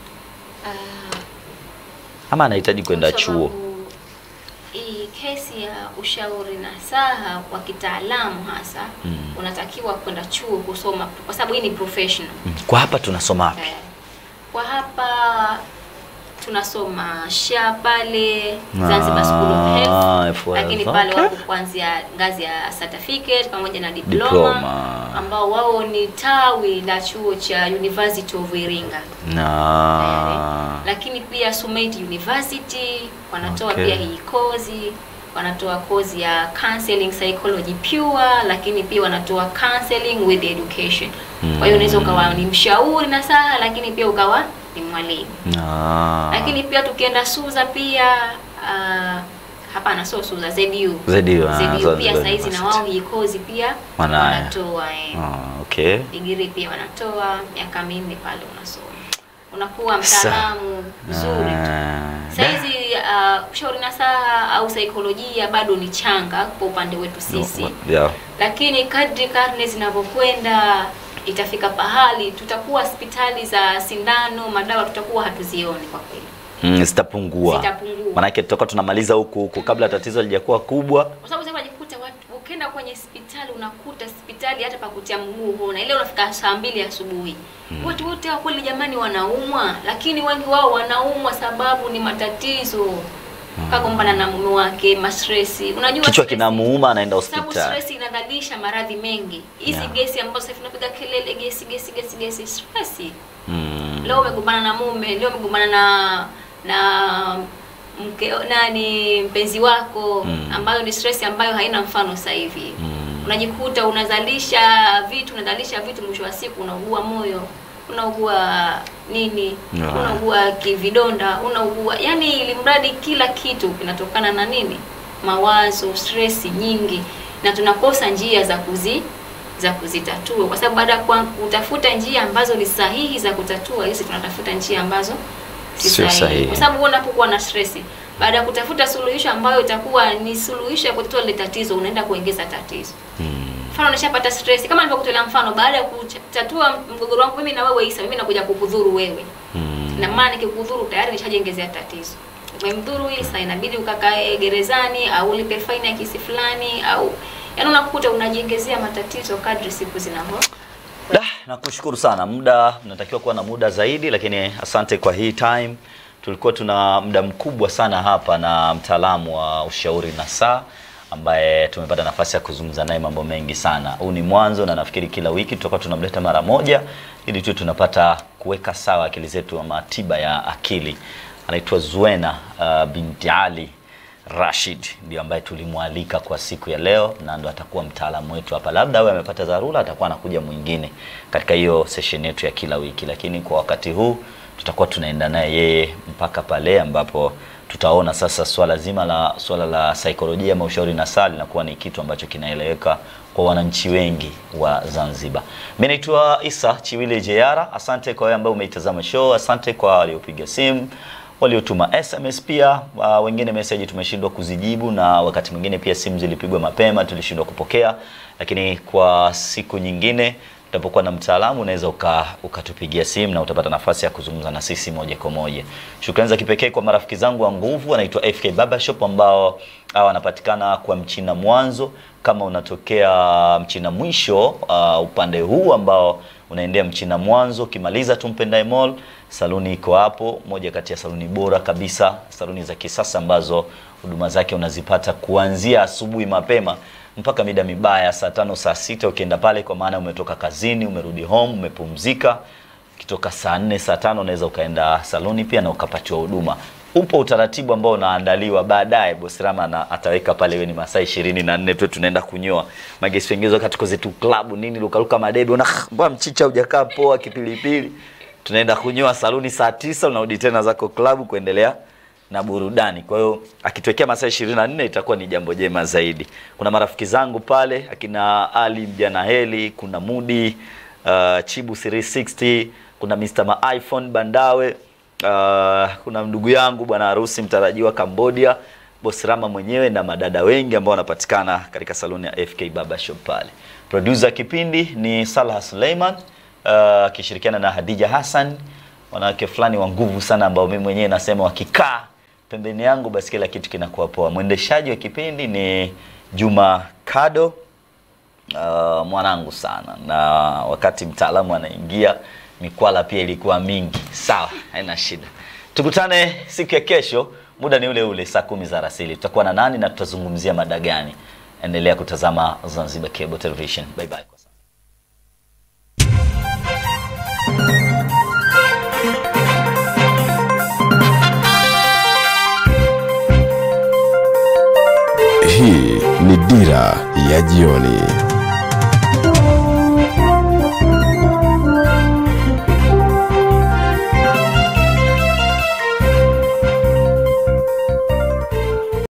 Ah, ama anahitaji kwenda kwa chuo sababu Hii kesi ya ushauri na saha wa kitaalamu hasa Mm. unatakiwa kwenda chuo kusoma, kwa sababu hii ni professional. Mm, kwa hapa tunasoma wapi Eh, Kwa hapa tunasoma SHA pale Zanzibar School of Health. Ah, F12, lakini okay. pale wako kuanzia ngazi ya certificate pamoja na diploma, Diploma. ambao wao ni tawi la chuo cha University of Iringa na lakini pia Sumait University wanatoa Okay. pia hii kozi wanatoa kozi ya counseling psychology pure, lakini pia wanatoa counseling with education. Kwa hiyo unaweza ukawa ni mshauri na saha, lakini pia ukawa ni mwalimu. na Lakini pia tukienda Suza pia uh, hapana, sio Suza, ZU ZU, ah, ZU Zanzibar pia saizi na University. wao hii kozi pia Wanayo. wanatoa eh Ah, okay. digiri pia wanatoa miaka minne pale unasoma, unakuwa mtaalamu mzuri tu. Ah, Saizi uh, ushauri nasaha au saikolojia bado ni changa kwa upande wetu sisi, yeah. lakini kadri karne zinavyokwenda itafika pahali tutakuwa hospitali za sindano, madawa tutakuwa hatuzioni kwa kweli, Mm, zitapungua Zitapungua. maanake tutakuwa tunamaliza huku huku kabla tatizo lijakuwa kubwa kwa sababu sasa unajikuta watu ukienda kwenye hospitali unakuta hospitali hata pa kutia mguu huna, ile unafika saa mbili asubuhi watu wote hao kweli jamani wanaumwa, lakini wengi wao wanaumwa sababu ni matatizo kagombana na mume wake, mastresi. Unajua kichwa stress- kinamuuma anaenda sababu hospitali stress inadhalisha maradhi mengi. Hizi Yeah. gesi ambazo sasa hivi tunapiga kelele, gesi gesi gesi gesi, stress. mm. Leo umegombana na mume, leo umegombana na na mke nani mpenzi wako Mm. ambayo ni stress ambayo haina mfano sasa hivi. Mm. Unajikuta unazalisha vitu, unazalisha vitu, mwisho wa siku unaugua moyo, unaugua nini, Yeah. unaugua kividonda, unaugua yani, ili mradi kila kitu kinatokana na nini? Mawazo, stress nyingi, na tunakosa njia za kuzi za kuzitatua, kwa sababu baada ya kwa- kutafuta njia ambazo ni sahihi za kutatua hizi, tunatafuta njia ambazo si Sio sahihi, sahihi. kwa sababu wewe unapokuwa na stress, baada ya kutafuta suluhisho ambayo itakuwa ni suluhisho ya kutatua ile tatizo, unaenda kuongeza tatizo. Mm. Mfano unashapata stress, kama nilivyokutolea mfano, baada ya kutatua mgogoro wangu mimi na wewe Isa, mimi nakuja kukudhuru wewe Mm. na maana nikikudhuru tayari nishajengezea tatizo. Umemdhuru Isa, inabidi ukakae gerezani au ulipe faini ya kiasi fulani, au yaani unakuta unajengezea matatizo kadri siku zinavyo Da, nakushukuru sana. Muda natakiwa kuwa na muda zaidi, lakini asante kwa hii time. Tulikuwa tuna muda mkubwa sana hapa na mtaalamu wa ushauri na saa ambaye tumepata nafasi ya kuzungumza naye mambo mengi sana. Huu ni mwanzo, na nafikiri kila wiki tutakuwa tunamleta mara moja ili tu tunapata kuweka sawa akili zetu ama tiba ya akili. Anaitwa Zuena uh, binti Ali Rashid ndio ambaye tulimwalika kwa siku ya leo na ndo atakuwa mtaalamu wetu hapa. Labda awe amepata dharura, atakuwa anakuja mwingine katika hiyo session yetu ya kila wiki, lakini kwa wakati huu tutakuwa tunaenda naye yeye mpaka pale ambapo tutaona sasa swala zima la swala la saikolojia ama ushauri nasaha linakuwa ni kitu ambacho kinaeleweka kwa wananchi wengi wa Zanzibar. Mimi naitwa Isa Chiwile Jeyara. Asante kwa wewe ambaye umeitazama show, asante kwa waliopiga simu waliotuma SMS pia. Uh, wengine message tumeshindwa kuzijibu, na wakati mwingine pia simu zilipigwa mapema tulishindwa kupokea, lakini kwa siku nyingine utapokuwa na mtaalamu unaweza uka, ukatupigia simu na utapata nafasi ya kuzungumza na sisi moja kwa moja. Shukrani za kipekee kwa marafiki zangu wa nguvu wanaitwa FK Barber Shop ambao hawa wanapatikana kwa Mchina Mwanzo. Kama unatokea Mchina Mwisho uh, upande huu ambao unaendea Mchina Mwanzo, ukimaliza tu Mpendae Mall, saluni iko hapo, moja kati ya saluni bora kabisa, saluni za kisasa ambazo huduma zake unazipata kuanzia asubuhi mapema mpaka mida mibaya, saa tano saa sita ukienda pale, kwa maana umetoka kazini, umerudi home, umepumzika. Ukitoka saa nne saa tano unaweza ukaenda saluni pia na ukapatiwa huduma. Upo utaratibu ambao unaandaliwa baadaye, bosi Rama na ataweka pale, iwe ni masaa ishirini na nne tu tunaenda kunyoa magesi pengezo katika zetu klabu nini, lukaluka madebe, una mbona mchicha hujakaa poa, kipilipili tunaenda kunyoa saluni saa tisa unarudi tena zako klabu kuendelea na burudani. Kwa hiyo akituwekea masaa ishirini na nne itakuwa ni jambo jema zaidi. Kuna marafiki zangu pale akina Ali Mjana Heli, kuna Mudi uh, Chibu 360, kuna Mr. Ma iPhone Bandawe, uh, kuna ndugu yangu bwana harusi mtarajiwa Cambodia, Boss Rama mwenyewe na madada wengi ambao wanapatikana katika saluni ya FK Barber Shop pale. Producer kipindi ni Salah Suleiman akishirikiana na Hadija Hassan, wanawake fulani wa nguvu sana ambao mimi mwenyewe nasema wakikaa pembeni yangu basi kila kitu kinakuwa poa. Mwendeshaji wa kipindi ni Juma Kado, uh, mwanangu sana, na wakati mtaalamu anaingia mikwala pia ilikuwa mingi. Sawa, haina shida. Tukutane siku ya kesho muda ni ule ule saa kumi za rasili tutakuwa na nani na tutazungumzia mada gani endelea kutazama zanzibar cable television bye bye kwa sasa Hii ni Dira ya Jioni.